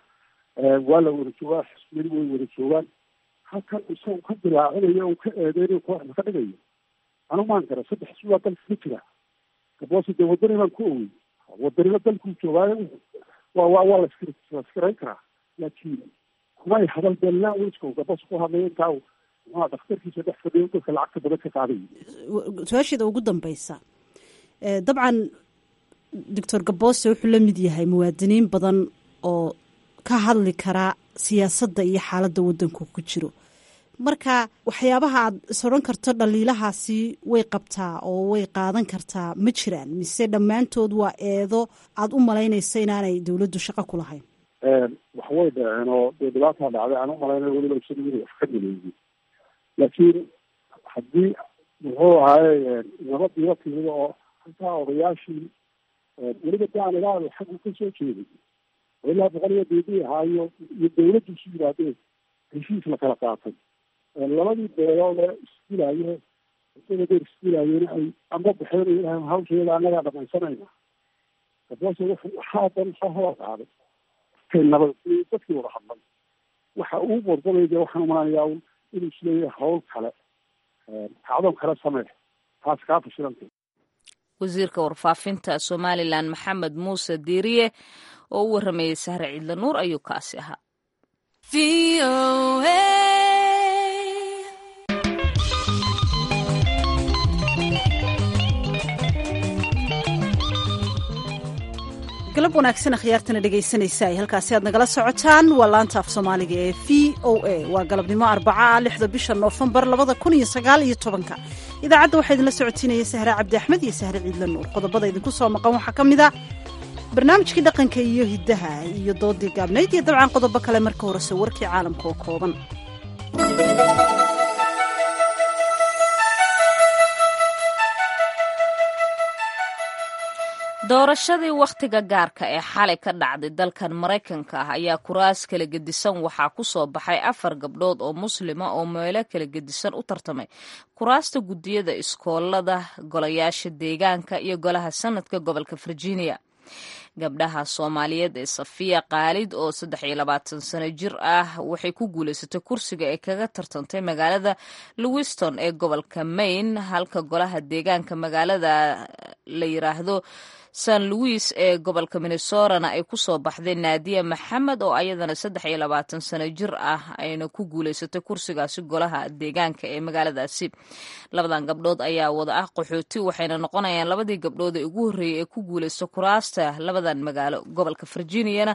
waa la wada joogaa xisbiyadu way wada joogaan halkan isagu ka dilaacinayo uu ka eedeynayo kooxda ka dhigayo anu maan gara saddex xisbi baa dalka ka jira gaboose dee wadani baan ku owey wadanimo dalkuu joogaayo waa waa waa laskir laskirayn karaa laakiin kumay hadal dee languageka gabas ku hadlay intaa muxua dhakhtarkiisa dhex fadhiyo dadka lacagta badan ka qaaday su-aasheeda ugu dambeysa dabcan doctor gaboose wuxuu la mid yahay muwaadiniin badan oo ka hadli karaa siyaasadda iyo xaaladda waddanku ku jiro marka waxyaabaha aad is odhan karto dhaliilahaasi way qabtaa oo way qaadan kartaa ma jiraan mise dhammaantood waa eedo aada u malaynaysa inaanay dowladdu shaqo ku lahayn wax way dhaceen oo dee dhibaataa dhacday aan u malaynay weliba isagu inay wax ka maleeyey laakiin haddii muxuu ahaaye nabadiiba timida oo halkaa odayaashii weliba daan ilaal xaggu ka soo jeeday oo ilaa boqol iyo deedii ahaayo iyo dawladdu isu yidhaahdeen heshiis la kala qaatay labadii beelood ee isdilayo isada deer isdilaayeen ay amba baxeen ilahay hawsheeda annagaa dhamaysanayna gaboose wuxuu waxaa dan soo hor qaaday kay nabad dadkii wada hadlay waxa uu bordamay dee waxaan umalaanayaa un inuu isleeyahay hawl kale kacdoon kale samee taas kaa fashilantay wasiirka warfaafinta somalilan maxamed muuse diiriye oo u waramayey sahre ciidla nuur ayuu kaasi ahaa galab wanaagsan akhyaartana dhegaysanaysa ay halkaasi aad nagala socotaan waa laanta af soomaaliga ee v o a waa galabnimo arbaca ah lixda bisha noofembar labada kun iyo sagaal iyo tobanka idaacadda waxaa idinla socotiinaya sahre cabdi axmed iyo sahre ciidla nuur qodobada idinku soo maqan waxaa ka mid a barnaamijkii dhaqanka iyo hiddaha iyo doodii gaabnayd iyo dabcan qodobo kale marka horese warkii caalamka oo kooban doorashadii wakhtiga gaarka ee xalay ka dhacday dalkan maraykanka ah ayaa kuraas kala gedisan waxaa ku soo baxay afar gabdhood oo muslima oo meelo kala gedisan u tartamay kuraasta guddiyada iskoolada golayaasha deegaanka iyo golaha sanadka gobolka virginia gabdhaha soomaaliyeed ee safiya kaalid oo saddex iyo labaatan sano jir ah waxay ku guulaysatay kursiga ee kaga tartantay magaalada lewiston ee gobolka maine halka golaha deegaanka magaalada la yiraahdo san louis ee gobolka minnesorana ay ku soo baxday naadiya maxamed oo ayadana saddex iyo labaatan sano jir ah ayna ku guulaysatay kursigaasi golaha deegaanka ee magaaladaasi labadan gabdhood ayaa wada ah qaxooti waxayna noqonayaan labadii gabdhood ee ugu horreeyay ee ku guulaysta kuraasta labadan magaalo gobolka virginiana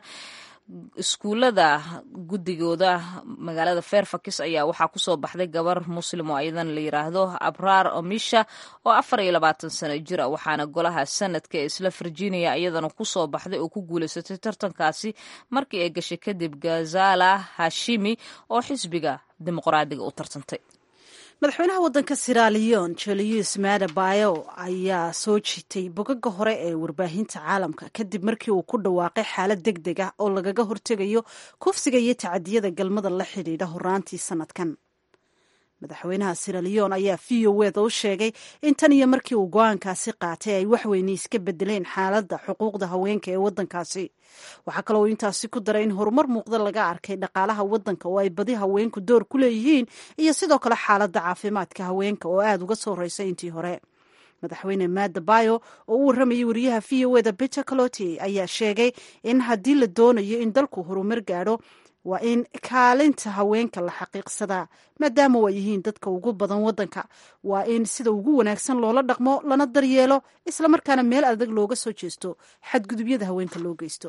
iskuullada guddigooda magaalada fairfax ayaa waxaa kusoo baxday gabar muslim oo ayadana la yiraahdo abraar omisha oo afar iyo labaatan sano jir a waxaana golaha sanadka ee isla virginia iyadana kusoo baxday oo ku guulaysatay tartankaasi markii ay gashay kadib gazala hashimi oo xisbiga dimuqraadiga u tartantay madaxweynaha waddanka siraliyon julius madabayo ayaa soo jiitay bogaga hore ee warbaahinta caalamka kadib markii uu ku dhawaaqay xaalad deg deg ah oo lagaga hortegayo kufsiga iyo tacadiyada galmada la xidhiidha horaantii sanadkan madaxweynaha siraliyon ayaa v o eda u sheegay in tan iyo markii uu go-aankaasi qaatay ay waxweyne iska bedeleen xaaladda xuquuqda haweenka ee waddankaasi waxaa kaloo intaasi ku daray in horumar muuqda laga arkay dhaqaalaha waddanka oo ay badi haweenku door ku leeyihiin iyo sidoo kale xaaladda caafimaadka haweenka oo aada uga soo reysay intii hore madaxweyne madabayo oo u warramayay wariyaha v o eda peter caloty ayaa sheegay in haddii la doonayo in dalku horumar gaadho waa in kaalinta haweenka la xaqiiqsadaa maadaama waa yihiin dadka ugu badan waddanka waa in sida ugu wanaagsan loola dhaqmo lana daryeelo islamarkaana meel adag looga soo jeesto xadgudubyada haweenka loo geysto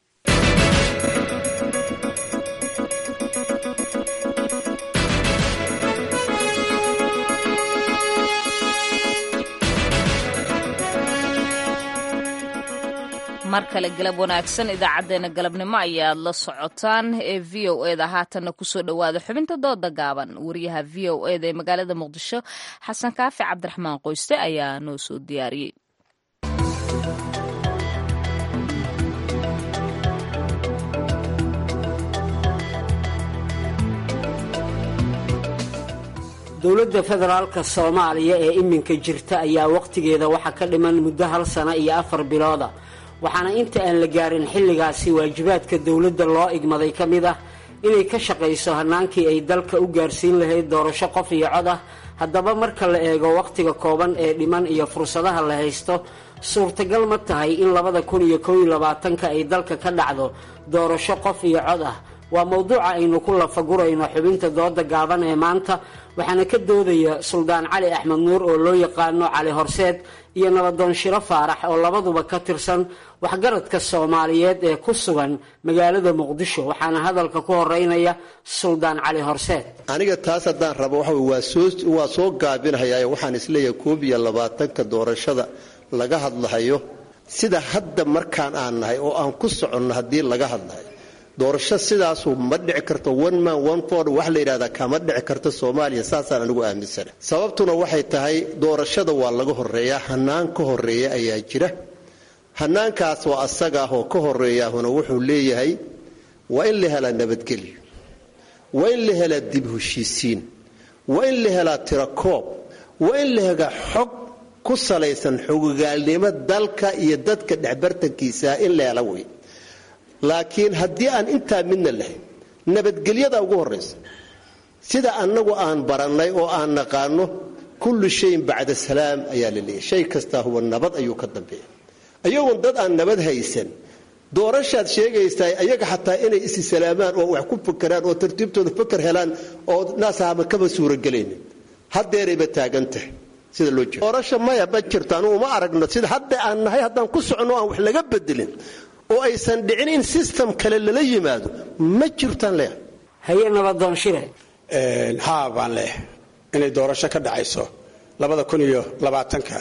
mar kale galab wanaagsan idaacaddeenna galabnimo ayaad la socotaan ee v o eda haatanna kusoo dhowaada xubinta dooda gaaban wariyaha v o eda ee magaalada muqdisho xasan kaafi cabdiraxmaan qoyste ayaa noo soo diyaariyey dowladda federaalka soomaaliya ee iminka jirta ayaa wakhtigeeda waxaa ka dhiman muddo hal sano iyo afar bilooda waxaana inta aan la gaarin xilligaasi waajibaadka dowladda loo igmaday ka mid ah inay ka shaqayso hannaankii ay dalka u gaarsiin lahayd doorasho qof iyo cod ah haddaba marka la eego wakhtiga kooban ee dhiman iyo fursadaha la haysto suurtagal ma tahay in labada kun iyo kow iyo labaatanka ay dalka ka dhacdo doorasho qof iyo cod ah waa mowduuca aynu ku lafagurayno xubinta dooda gaaban ee maanta waxaana ka doodaya suldaan cali axmed nuur oo loo yaqaano cali horseed iyo nabadoon shiro faarax oo labaduba ka tirsan waxgaradka soomaaliyeed ee ku sugan magaalada muqdisho waxaana hadalka ku horeynaya suldaan cali horseed aniga taas haddaan rabo waxa waa soo gaabinhayaa waxaan isleeyahay koob iyo labaatanka doorashada laga hadlahayo sida hadda markaan aan nahay oo aan ku soconno haddii laga hadlahayo doorasho sidaasu ma dhici karto one man one ford wax la yidhahdaa kama dhici karto soomaaliya saasaan anigu aaminsana sababtuna waxay tahay doorashada waa laga horeeyaa hanaan ka horeeya ayaa jira hanaankaas oo asaga ah oo ka horeeyaahuna wuxuu leeyahay waa in la helaa nabadgelyo waa in la helaa dib heshiisiin waa in la helaa tirakoob waa in la helaa xog ku salaysan xogogaalnimo dalka iyo dadka dhexbartankiisaa in la hela wey laakiin haddii aan intaa midna lahayn nabadgelyada ugu horaysa sida annagu aan barannay oo aan naqaano kullu shayin bacda salaam ayaa la leeyahy shay kastaa huwa nabad ayuu ka dambeeya ayagoon dad aan nabad haysan doorashaad sheegaysaa ayaga xataa inay isi salaamaan oo wax ku fakeraan oo tartiibtooda faker helaan oo naasahama kaba suuragelaynin hadeerayba taagan tahay sida loo jeedo doorasha maya ma jirto anugu uma aragno sida hadda aan nahay haddaan ku soconno aan wax laga bedelin oo aysan dhicin in system kale lala yimaado ma jirtaan leeyahay haye nabadoon shire haa baan leeyahay inay doorasho ka dhacayso labada kun iyo labaatanka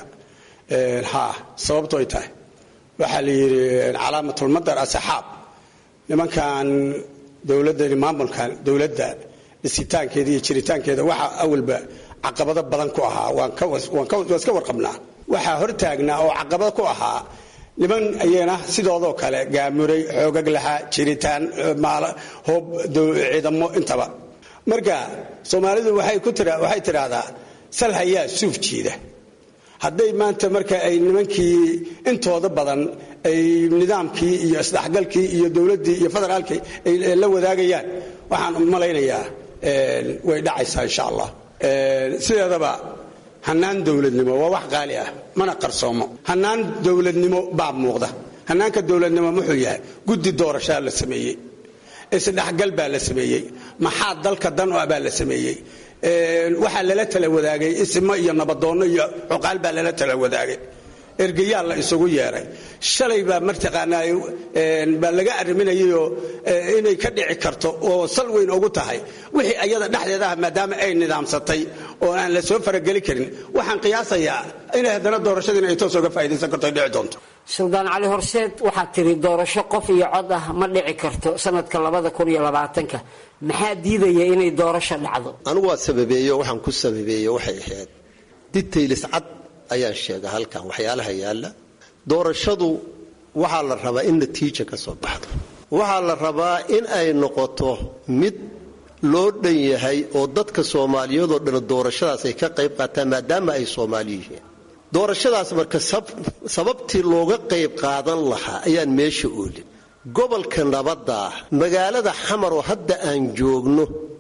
haa sababto ay tahay waxaa la yidhi calaamatulmadar asaxaab nimankan dowladani maamulkan dowladda dhisitaankeeda iyo jiritaankeeda waxaa awalba caqabado badan ku ahaa waan iska warqabnaa waxaa hortaagnaa oo caqabado ku ahaa niman ayana sidoodoo kale gaamuray xoogag lahaa jiritaan hoob ciidamo intaba marka soomaalidu waxay tidhaahdaa sal hayaa suuf jiida hadday maanta marka ay nimankii intooda badan ay nidaamkii iyo isdhexgalkii iyo dowladdii iyo federaalkii ay la wadaagayaan waxaan malaynayaa way dhacaysaa insha allah sideedaba hanaan dowladnimo waa wax qaali ah mana qarsoomo hanaan dowladnimo baa muuqda hanaanka dowladnimo muxuu yahay guddi doorashaa la sameeyey isdhexgal baa la sameeyey maxaa dalka dan o baa la sameeyey waxaa lala tala wadaagay ismo iyo nabadoonno iyo cuqaal baa lala tala wadaagay ergayaa la isugu yeeray shalay baa martaqaanaa baa laga arriminayayoo inay ka dhici karto oo sal weyn ugu tahay wixii ayada dhexdeeda ah maadaama ay nidaamsatay oo aan la soo farageli karin waxaan qiyaasayaa inay haddana doorashadiina ay toos oga faa'idaysan karto ay dhici doonto suldaan cali horseed waxaad tiri doorasho qof iyo cod ah ma dhici karto sanadka labada kun iyo labaatanka maxaa diidaya inay doorasho dhacdo anigu waa sababeeyo waxaan ku sababeeye waxay ahayd ditaylis cad ayaan sheega halkan waxyaalaha yaalla doorashadu waxaa la rabaa in natiija ka soo baxdo waxaa la rabaa in ay noqoto mid loo dhan yahay oo dadka soomaaliyadoo dhan doorashadaas ay ka qayb qaataan maadaama ay soomaali yihiin doorashadaas marka sababtii looga qayb qaadan lahaa ayaan meesha oolin gobolka nabadda ah magaalada xamar oo hadda aan joogno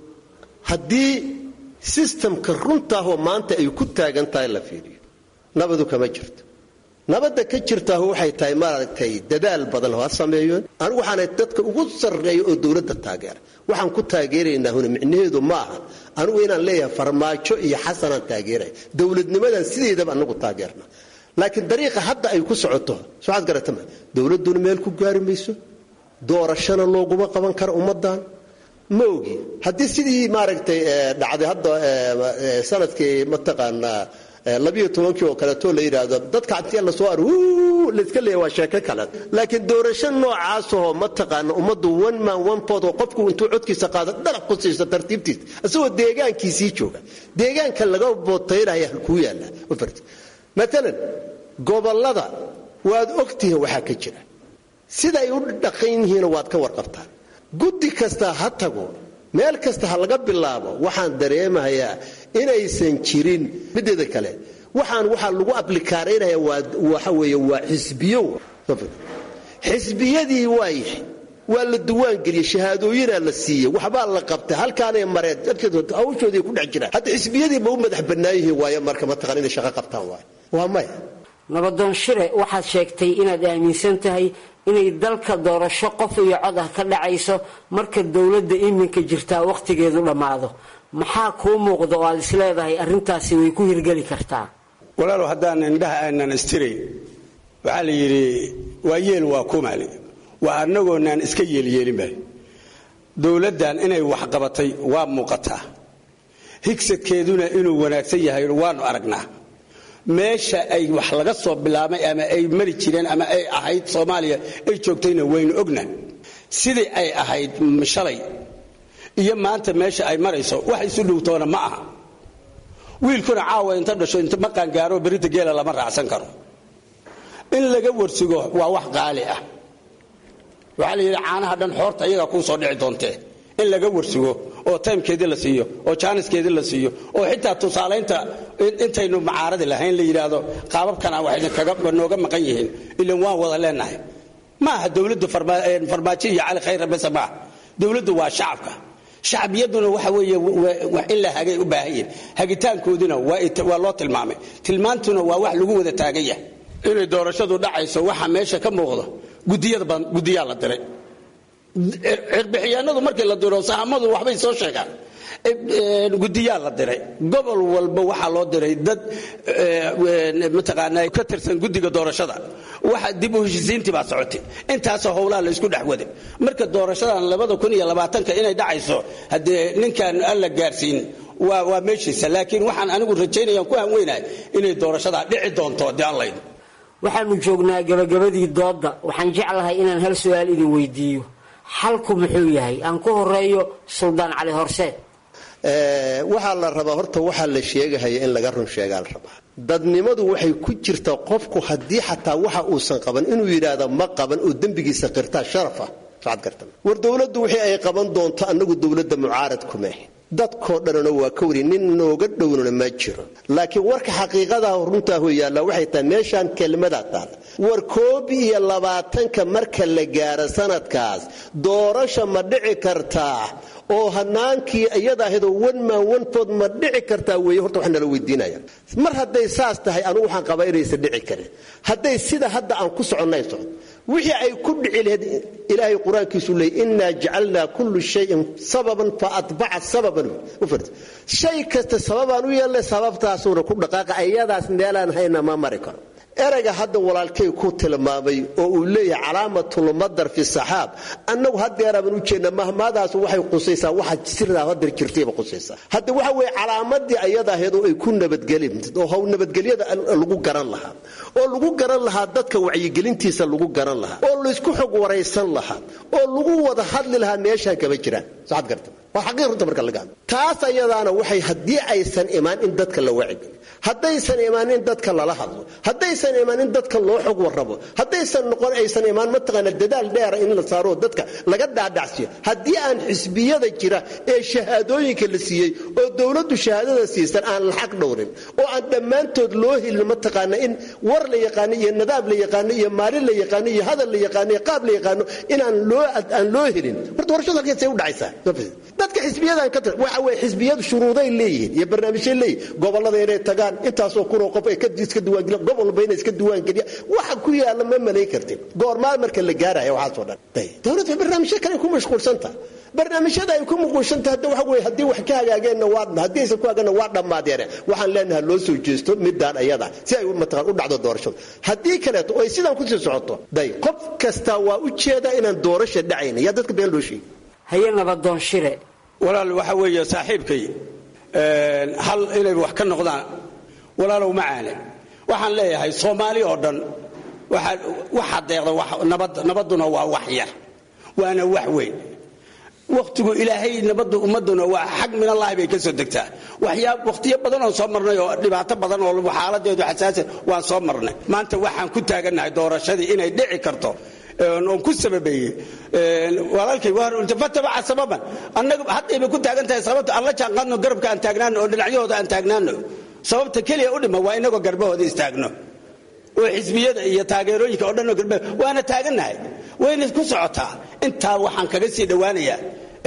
haddii sistamka runtaahoo maanta ay ku taagan tahay la fiiriyo nabadu kama jirto nabadda ka jirtaahu waxay tahay maaragtay dadaal badan ha sameeyoon anigu waxaana dadka ugu sarreeya oo dowladda taageera waxaan ku taageeraynaa huna micnaheedu ma aha anigu inaan leeyahay farmaajo iyo xasanaan taageeraya dowladnimadan sideedaba anagu taageerna laakiin dariiqa hadda ay ku socoto soaad garatama dowladduna meel ku gaari mayso doorashana looguma qaban karo ummadan ma ogi haddii sidii maaragtay dhacday hadda sanadkii mataqaanaa labiyo tobankii oo kaleeto la yidhaahdo dadka intii la soo ar layska leeya waa sheeko kale laakiin doorasho noocaasahoo mataqaana ummaddu one man one pod oo qofku intuu codkiisa qaado dhalac ku siiso tartiibtiisa isagoo deegaankiisii jooga deegaanka laga bootaynaya halkuu yaalla maalan gobollada waad ogtihiin waxaa ka jira sida ay u dhaqan yihiina waad ka warqabtaan guddi kasta ha tago meel kasta ha laga bilaabo waxaan dareemahayaa inaysan jirin mideeda kale waxaan waxaa lagu ablikaaraynaya waxa weeye waa xisbiyo xisbiyadii waayahay waa la duwaangeliyey shahaadooyinaa la siiyey waxbaa la qabtay halkaanay mareen hawshoodii ku dhex jiraan hadda xisbiyadii ma u madax bannaan yihiin waayo marka mataqan inay shaqo qabtaan waayo waa maya nabadoon shire waxaad sheegtay inaad aaminsan tahay inay dalka doorasho qof iyo cod ah ka dhacayso marka dowladda iminka jirtaa wakhtigeedu dhammaado maxaa kuu muuqda oo aad isleedahay arrintaasi way ku hirgeli kartaa walaalow haddaan indhaha aanan istirayn waxaa la yidhi waa yeel waa kumaali waa annagoonaan iska yeelyeelinba dowladdan inay waxqabatay waa muuqataa higsadkeeduna inuu wanaagsan yahay waanu aragnaa meesha ay wax laga soo bilaabay ama ay mari jireen ama ay ahayd soomaaliya ay joogtayna waynu ogna sidii ay ahayd shalay iyo maanta meesha ay marayso wax isu dhowtoona ma aha wiilkuna caawa inta dhasho inta ma qaangaaro berrinta geela lama raacsan karo in laga warsigo waa wax qaali ah waxaa la yidhi caanaha dhan xoorta iyagaa kuu soo dhici doontee in laga warsigo oo taymkeedii la siiyo oo jaaniskeedii la siiyo oo xitaa tusaalaynta intaynu macaaradi lahayn la yidhaahdo qaababkana waxay nooga maqan yihiin ilan waan wada leenahay ma aha dowladdu farmaajo iyo cali khayra bese maaha dowladdu waa shacabka shacbiyaduna waxa weeye in la hagay u baahan yihin hagitaankooduna waa loo tilmaamay tilmaantuna waa wax lagu wada taagan yahay inay doorashadu dhacayso waxa meesha ka muuqda gudiyaa la diray cirbixiyaanadu markii la diro sahamadu waxbay soo sheegaan gudiyaa la diray gobol walba waxaa loo diray dad mataqaanaa ka tirsan gudiga doorashada waxa dib u heshisiintii baa socotay intaasoo howlaha la isku dhex waday marka doorashadan labada kun iyo labaatanka inay dhacayso haddee ninkaan alla gaarsiin waa waa meeshiisa laakiin waxaan anigu rajaynayaan ku hanweynahay inay doorashadaa dhici doonto haddii aan laydin waxaanu joognaa gabagabadii doodda waxaan jeclahay inaan hal su-aal idin weydiiyo xalku muxuu yahay aan ku horeeyo suldaan cali horseed waxaa la rabaa horta waxaa la sheegahaya in laga run sheegaa la rabaa dadnimadu waxay ku jirtaa qofku haddii xataa waxa uusan qaban inuu yidhaahdo ma qaban oo dembigiisa qirtaa sharafa war dowladdu wixii ay qaban doonto annagu dowladda mucaarad kumeh dadkoo dhanna waa ka wari nin nooga dhownana ma jiro laakiin warka xaqiiqadaa runtaahu yaalla waxay tahay meeshaan kelmadaa taala war koob iyo labaatanka marka la gaaro sanadkaas doorasha ma dhici kartaa oo hanaankii iyada ahadoo wanmaan wanfood ma dhici kartaa weeye horta waxaa nala weydiinaya mar hadday saas tahay anugu waxaan qabaa inaysan dhici karin hadday sida hadda aan ku soconnay socod wixii ay ku dhici lahayd ilaahay qur-aankiisu leey innaa jacalnaa kullu shayin sababan fa atbaca sababan shay kasta sababaan u yeelnay sababtaasuuna ku dhaqaaqa ayadaas meelaan hayna ma mari karo erayga hadda walaalkay ku tilmaamay oo uu leeyahay calaamatulmadar fi saxaab annagu hadeeraaban u jeedna mahmaadaas waxay qusaysaa waxa sirdaa hadeer jirtayba qusaysaa hadda waxa weeye calaamadii ayada ahaydoo ay ku nabadgelin oo haw nabadgelyada lagu garan lahaa oo lagu garan lahaa dadka wacyigelintiisa lagu garan lahaa oo laysku xog waraysan lahaa oo lagu wada hadli lahaa meeshaan kama jiraan saad garta waa xaqiiq runta marka laga hadlo taas ayadaana waxay haddii aysan imaan in dadka la wacigeliyo haddaysan imaan in dadka lala hadlo haddaysan imaan in dadka loo xog warrabo haddaysan noqon aysan imaan mataqaana dadaal dheera in la saaro dadka laga dhaadhacsiyo haddii aan xisbiyada jira ee shahaadooyinka la siiyey oo dowladdu shahaadada siisan aan la xaq dhowrin oo aan dhammaantood loo helin mataqaana in war la yaqaano iyo nadaab la yaqaano iyo maalin la yaqaano iyo hadal la yaqaano iyo qaab la yaqaano inaan loo aan loo helin horta warshadu halkeesay u dhacaysaa dadka xisbiyadan ka waxa weye xisbiyadu shuruuday leeyihiin iyo barnaamijyay leeyihin gobollada inay tagaan intaasoo kunoo qof ay iska diiwaangeliyan gobol walba inay iska diiwaangeliyaan waxa ku yaalla ma malayn kartin goormaal marka la gaaraya waxaasoo dhan dowladda barnaamijyo kale ku mashquulsanta barnaamijyada ay ku mashquulsanta hadda waxa weye haddii wax ka hagaageenna waa haddii aysan ku hagaagna waa dhammaadeene waxaan leenahay loo soo jeesto midaan ayada si ay mataqaan u dhacdo doorashadu haddii kaleeto oo ay sidaan kusii socoto day qof kasta waa u jeeda inaan doorasha dhacayna yaa dadka been loo sheegi haye nabadoon shire walaal waxa weeye saaxiibkay hal inay wax ka noqdaan walaalow macaane waxaan leeyahay soomaali oo dhan waxa deeqda nabadduna waa wax yar waana wax weyn wakhtigu ilaahay nabaddu ummaduna waa xag min allaahi bay ka soo degtaa wakhtiyo badan oon soo marnay oo dhibaato badan oo xaaladeedu xasaasan waan soo marnay maanta waxaan ku taagannahay doorashadii inay dhici karto oon ku sababeeyey walaalkay fatabaca sababan annaga haddayba ku taagan tahay sababta aan la jaanqaadno garabka aan taagnaano oo dhinacyahooda aan taagnaano sababta keliya u dhima waa inagoo garbahooda istaagno oo xisbiyada iyo taageerooyinka oo dhanoo garba waana taagannahay wayna ku socotaa intaa waxaan kaga sii dhowaanayaa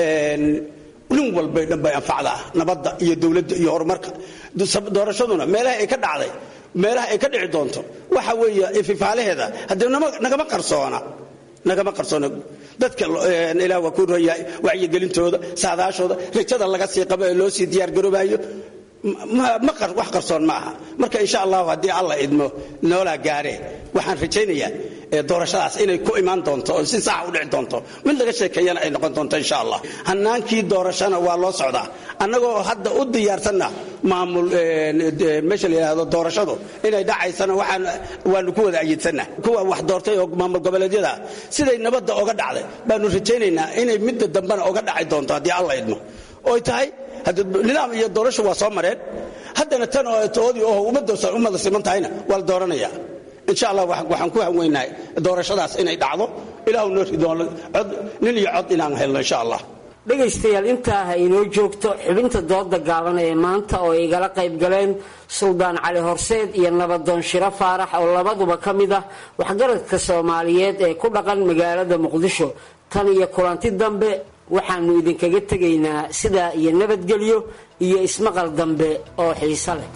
nin walbay dhan bay anfacdaa nabadda iyo dowladda iyo horumarka doorashaduna meelaha ay ka dhacday meelaha ay ka dhici doonto waxa weeye ififaalaheeda haddee nagama qarsoona nagama qarsoona dadka ilaah waa ku royahay wacyigelintooda saadaashooda rajada laga sii qabo ee loo sii diyaargaroobayo wax qarsoon ma aha marka insha allahu haddii alla idmo noolaa gaareen waxaan rajaynayaa doorashadaas inay ku imaan doonto oo si saxa u dhici doonto mid laga sheekeeyana ay noqon doonto insha allah hanaankii doorashana waa loo socdaa annagoo hadda u diyaarsanna maamul meesha la yidhaahdo doorashadu inay dhacaysana waxaan waanu ku wada ayidsannah kuwa wax doortay oo maamul goboleedyada siday nabadda oga dhacday baanu rajaynaynaa inay midda dambena oga dhaci doonto haddii alla idmo oy tahay nidaam iyo doorasho waa soo mareen haddana tan oo toodii oo ummada siman tahayna waa la dooranaya insha allah waxaan ku hanweynahay doorashadaas inay dhacdo ilaahu noo rido nin iyo cod inaan helno insha allah dhegaystayaal intaa ha inoo joogto xubinta dooda gaaban ee maanta oo ay igala qayb galeen suldaan cali horseed iyo nabadoon shiro faarax oo labaduba ka mid ah waxgaradka soomaaliyeed ee ku dhaqan magaalada muqdisho tan iyo kulanti dambe waxaannu idinkaga tegaynaa sidaa iyo nabadgelyo iyo ismaqal dambe oo xiiso leh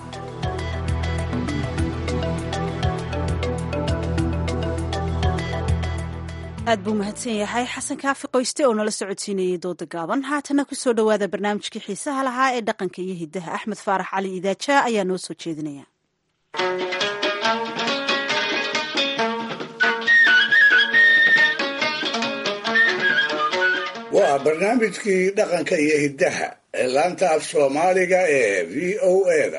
aad buu mahadsan yahay xasan kaafi qoyste oo nala socodsiinayay dooda gaaban haatana ku soo dhowaada barnaamijkii xiisaha lahaa ee dhaqanka iyo hiddaha axmed faarax cali idaajaa ayaa noo soo jeedinaya waa barnaamijkii dhaqanka iyo hiddaha ee laanta af soomaaliga ee v o eda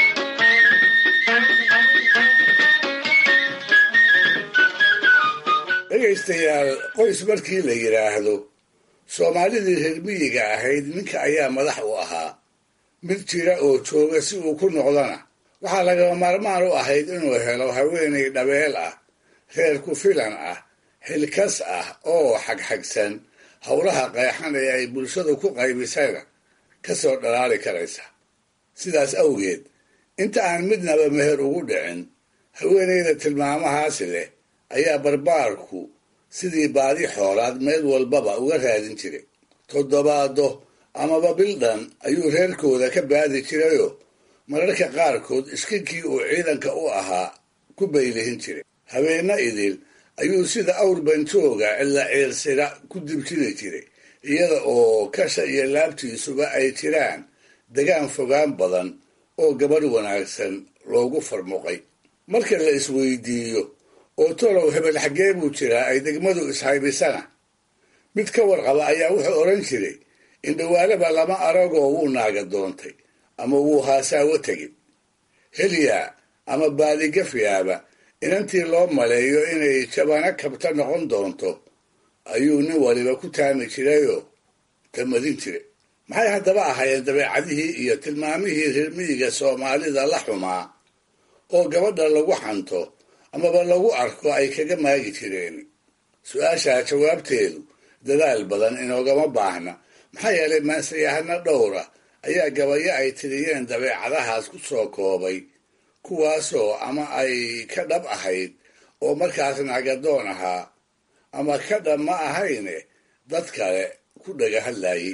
dhegaystayaal qoys markii la yidhaahdo soomaalidii reer miyiga ahayd ninka ayaa madax u ahaa mid jira oo jooga si uu ku noqdana waxaa lagama maarmaan u ahayd inuu helo haweenay dhabeel ah reer ku filan ah xilkas ah oo xagxagsan howlaha qeexan ee ay bulshadu ku qaybisayna ka soo dhalaali karaysa sidaas awgeed inta aan midnaba meher ugu dhicin haweenayda tilmaamahaasi leh ayaa barbaarku sidii baadi xoolaad meel walbaba uga raadin jiray toddobaado amaba bildhan ayuu reerkooda ka baadi jirayoo mararka qaarkood iskinkii uu ciidanka u ahaa ku baylihin jiray habeenna idil ayuu sida awr banjooga cilla ciirsira ku dibjiri jiray iyada oo kasha iyo laabtiisuba ay jiraan degaan fogaan badan oo gabadh wanaagsan loogu farmuqay marka la isweydiiyo oo tolow hebel xaggee buu jiraa ay degmadu ishaybisana mid ka warqaba ayaa wuxuu odhan jiray indhawaalaba lama aragoo wuu naaga doontay ama wuu haasaawo tegin helyaa ama baadigafyaaba inantii loo maleeyo inay jabana kabta noqon doonto ayuu nin waliba ku taami jirayoo tamadin jiray maxay haddaba ahaayeen dabeecadihii iyo tilmaamihii reermiyiga soomaalida la xumaa oo gabadha lagu xanto amaba lagu arko ay kaga maagi jireen su-aashaa jawaabteedu dadaal badan inoogama baahna maxaa yeelay maansayahano dhowra ayaa gabayo ay tiriyeen dabeecadahaas ku soo koobay kuwaasoo ama ay ka dhab ahayd oo markaas nagadoon ahaa ama ka dhab ma ahayne dad kale ku dhaga hadlayay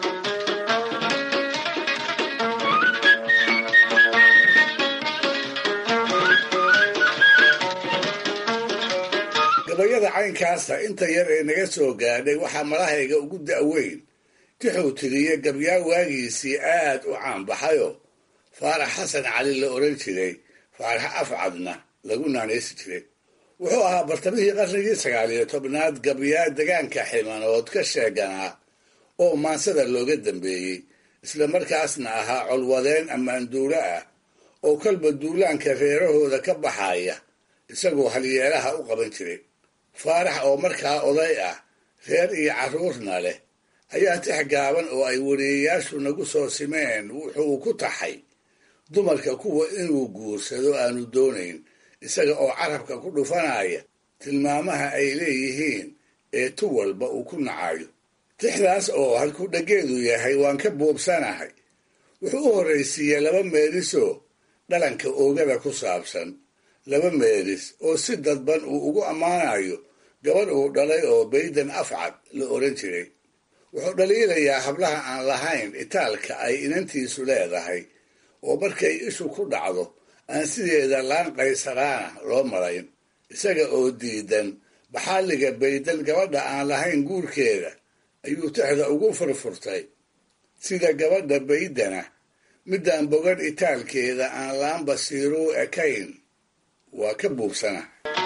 gabayada caynkaasa inta yar ee naga soo gaadhay waxaa malahayga ugu da'weyn tixuu tiriye gabyaa waagiisii aad u caanbaxayoo faarax xasan cali la odhan jiray faarax afcadna lagu naanaysi jiray wuxuu ahaa bartamihii qarnigii sagaaliyo tobnaad gabyaa degaanka ximanood ka sheeganaa oo maansada looga dambeeyey isla markaasna ahaa colwadeen ammaanduulo ah oo kolba duulaanka reerahooda ka baxaya isagoo halyeelaha u qaban jiray faarax oo markaa oday ah reer iyo carruurna leh ayaa tix gaaban oo ay wariyeyaashu nagu soo simeen wuxuu ku taxay dumarka kuwa inuu guursado aanu doonayn isaga oo carabka ku dhufanaya tilmaamaha ay leeyihiin ee tu walba uu ku nacayo tixdaas oo halkuu dheggeedu yahay waan ka buubsanahay wuxuu u horraysiiyey laba meelisoo dhalanka oogada ku saabsan laba meelis oo si dadban uu ugu ammaanayo gabadh uu dhalay oo baydan afcad la odhan jiray wuxuu dhaliilayaa hablaha aan lahayn itaalka ay inantiisu leedahay oo markay ishu ku dhacdo aan sideeda laan qaysaraana loo marayn isaga oo diidan baxaaliga baydan gabadha aan lahayn guurkeeda ayuu tixda ugu furfurtay sida gabadha baydana midaan bogan itaalkeeda aan laan basiiruu ekayn waa ka buubsana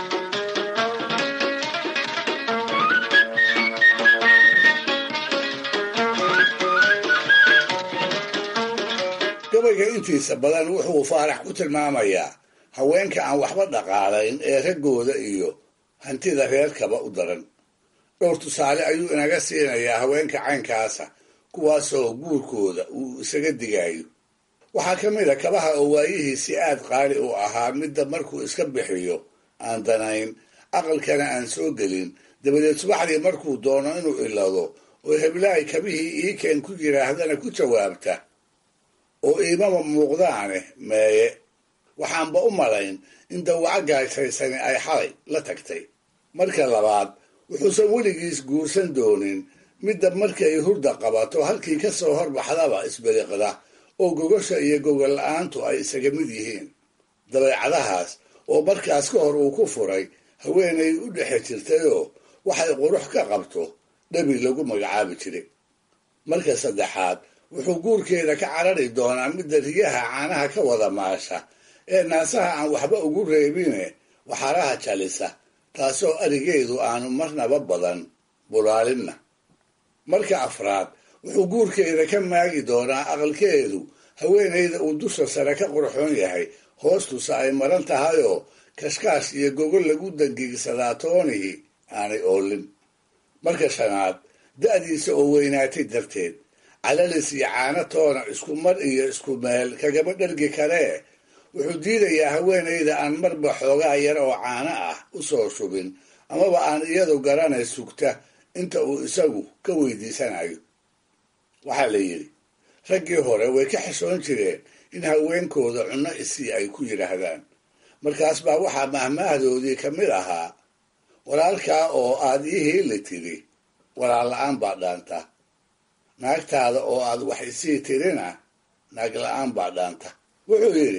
gabayga intiisa badan wuxuu faarax ku tilmaamayaa haweenka aan waxba dhaqaalayn ee raggooda iyo hantida reerkaba u daran dhowr tusaale ayuu inaga siinayaa haweenka caynkaasa kuwaasoo guurkooda uu isaga digayo waxaa ka mid a kabaha oo waayihiisi aad qaali u ahaa midda markuu iska bixiyo aan danayn aqalkana aan soo gelin dabadeed subaxdii markuu doono inuu ilado oo heblahay kabihii iikeen ku yidhaahdana ku jawaabta oo iimama muuqdaane meeye waxaanba u malayn in dawaco gaashaysani ay xalay la tagtay marka labaad wuxuusan weligiis guursan doonin midda markay hurda qabato halkii ka soo horbaxdaba isbiriqda oo gogosha iyo gogol la-aantu ay isaga mid yihiin dabeecadahaas oo markaas ka hor uu ku furay haweenay u dhexe jirtayoo waxay qurux ka qabto dhabi lagu magacaabi jiray marka saddexaad wuxuu guurkeeda ka carari doonaa midda riyaha caanaha ka wada maasha ee naasaha aan waxba ugu reebine waxaraha jalisa taasoo arigeedu aanu marnaba badan bulaalinna marka afraad wuxuu guurkeeda ka maagi doonaa aqalkeedu haweenayda uu dusha sare ka qurxoon yahay hoostusa ay maran tahayoo kashkaash iyo gogol lagu dangiigsadaa toonihii aanay oolin marka shanaad da'diisa oo weynaatay darteed calalis iyo caano toona isku mar iyo isku meel kagama dhargi karee wuxuu diidayaa haweenayda aan marba xoogaa yar oo caano ah u soo shubin amaba aan iyadu garanay sugta inta uu isagu ka weydiisanayo waxaa la yidhi raggii hore way ka xishoon jireen in haweenkooda cunno isii ay ku yidhaahdaan markaas baa waxaa mahmaahdoodii ka mid ahaa walaalkaa oo aad ii heeli tiri walaal la-aan baa dhaanta naagtaada oo aad wax isii tirina naag la-aan baa dhaanta wuxuu yidhi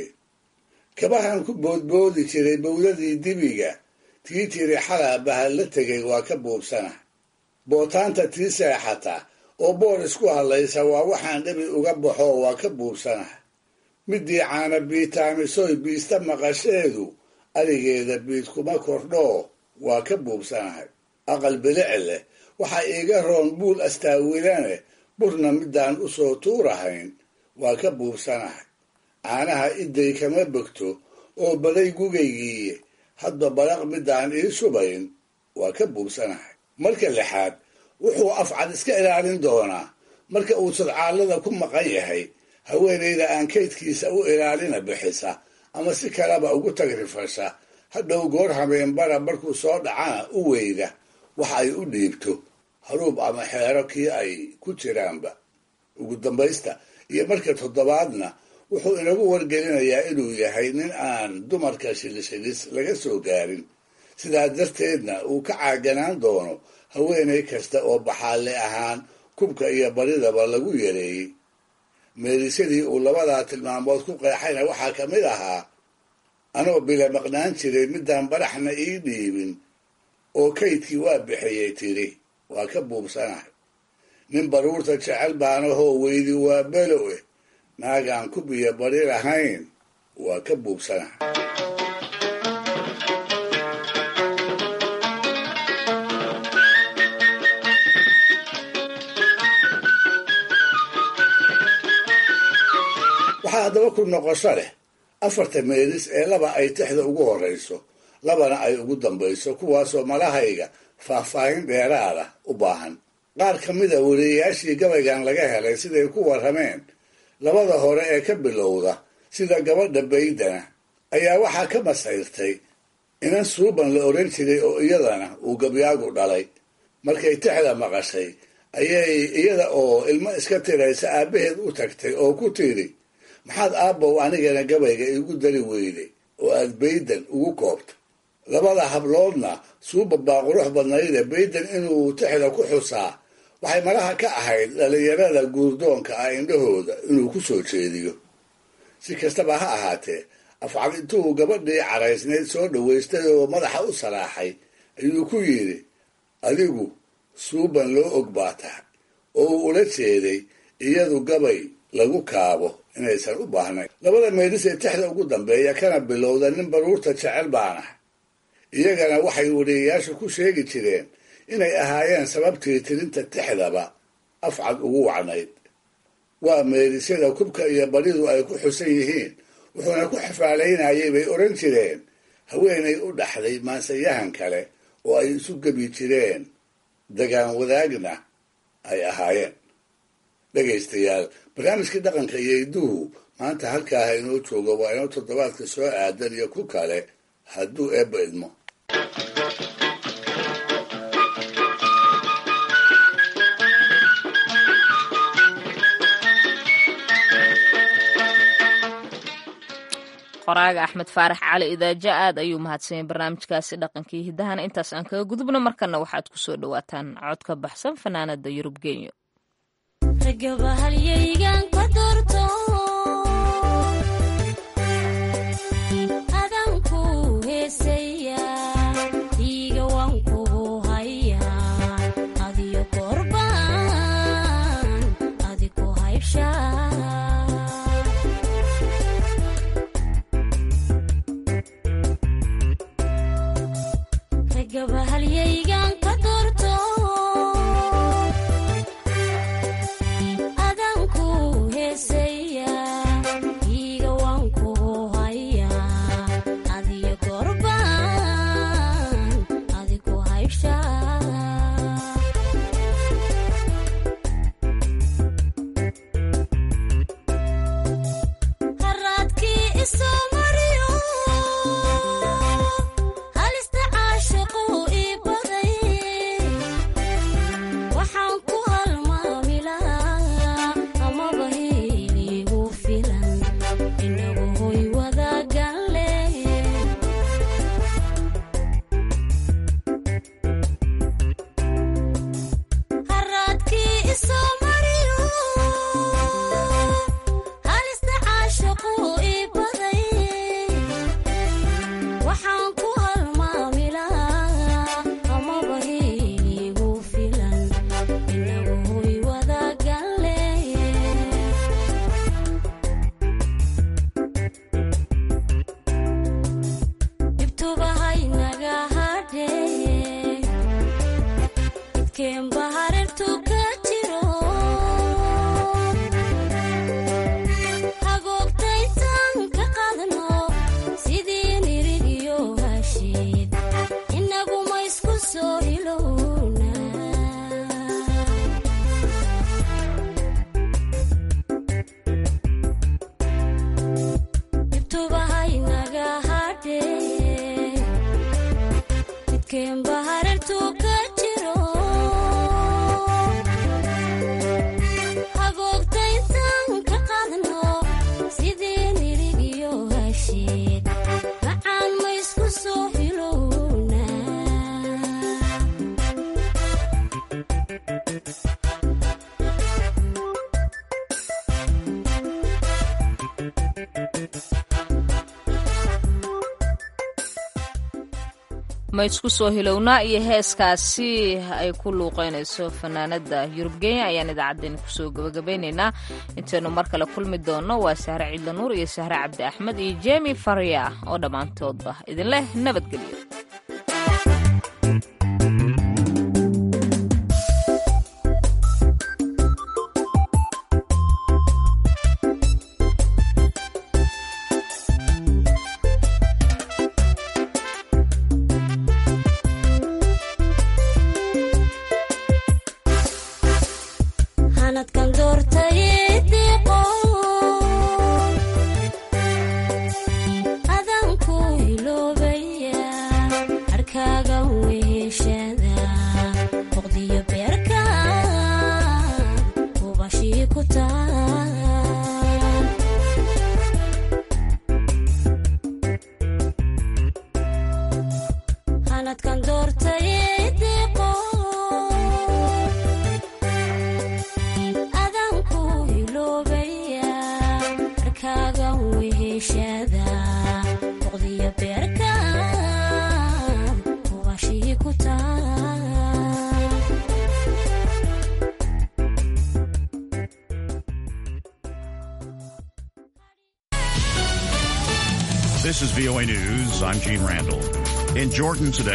kabahan ku boodboodi jiray bowladii dibiga tii tiri xalaa bahal la tegay waa ka buubsana bootaanta tii seexata oo boor isku hadlaysa waa waxaan dhabi uga baxo waa ka buubsanah midii caana biitaamisoy biista maqasheedu arigeeda biid kuma kordhoo waa ka buubsanahay aqal bilici leh waxaa iiga roon buul astaawilane burna midaan u soo tuurahayn waa ka buubsanahay caanaha iday kama begto oo baday gugaygiiye hadba badaq midaan ii subayn waa ka buubsanahay marka lixaad wuxuu afcad iska ilaalin doonaa marka uu sadcaallada ku maqan yahay haweenayda aan kaydkiisa u ilaalina bixisa ama si kaleba ugu tagrifasha hadhow goor habeenbara markuu soo dhacana u weyda wax ay u dhiibto haruub ama xeero kii ay ku jiraanba ugu dambaysta iyo marka toddobaadna wuxuu inagu wargelinayaa inuu yahay nin aan dumarka shilishilis laga soo gaarin sidaa darteedna uu ka caaganaan doono haweenay kasta oo baxaalle ahaan kubka iyo baridaba lagu yareeyey meerisadii uu labadaa tilmaamood ku qeexayna waxaa ka mid ahaa anoo bila maqnaan jiray midaan baraxna ii dhiibin oo kaydkii waa bixiyey tiri waa ka buubsanahay nin baruurta jecel baanahoo weydi waa belowe naagaan kubiyo bari lahayn waa ka buubsanahay waxaa haddaba ku noqosho leh afarta meelis ee laba ay tixda ugu horrayso labana ay ugu dambayso kuwaasoo malahayga faahfaahin dheeraada u baahan qaar ka mida wariyayaashii gabaygan laga helay siday ku warrameen labada hore ee ka bilowda sida gabadha baydana ayaa waxaa ka masayrtay inan suuban la odhan jiray oo iyadana uu gabyaagu dhalay markay tixda maqashay ayay iyada oo ilmo iska tiraysa aabbaheed u tagtay oo ku tidhi maxaad aabbow anigana gabayga iigu dari weyday oo aad baydan ugu koobta labada habloodna suuba baa qurux badnayde baydan inuu tixda ku xusaa waxay malaha ka ahayd dhallinyarada guurdoonka ah indhahooda inuu ku soo jeediyo si kastaba ha ahaatee afcad intuu gabadhii caraysnayd soo dhowaystay oo madaxa u salaaxay ayuu ku yidhi adigu suuban loo og baa tahay oo uu ula jeeday iyadu gabay lagu kaabo inaysan u baahnayn labada meedhis ee tixda ugu dambeeya kana bilowda nin baruurta jecel baanah iyagana waxay wariyayaashu ku sheegi jireen inay ahaayeen sababtii tirinta tixdaba afcad ugu wacnayd waa meedisyada kubka iyo baridu ay ku xusan yihiin wuxuuna ku xafaalaynayay bay odhan jireen haweenay u dhaxday maansayahan kale oo ay isu gebi jireen dagaan wadaagna ay ahaayeen dhegaystayaal barnaamijkii dhaqanka iyo idduhu maanta halkaaha inoo joogo waa inoo toddobaadka soo aadan iyo ku kale hadduu eebba idmo qoraaga axmed faarax cali idaaja aad ayuu mahadsanyay barnaamijkaasi dhaqankii hiddahana intaas aan kaga gudubno markana waxaad ku soo dhowaataan cod ka baxsan fanaanada yurub genyo ma isku soo hilownaa iyo heeskaasi ay ku luuqeynayso fanaanada yurub kenya ayaan idaacaddeenna kusoo gabagabaynaynaa intaynu mar kale kulmi doonno waa sahre ciidla nuur iyo sahre cabdi axmed iyo jemi farya oo dhammaantoodba idinleh nabadgelyo adanku hiloobaya arkaagan weheshada This is VOA News. I'm Gene Randall. In Jordan today,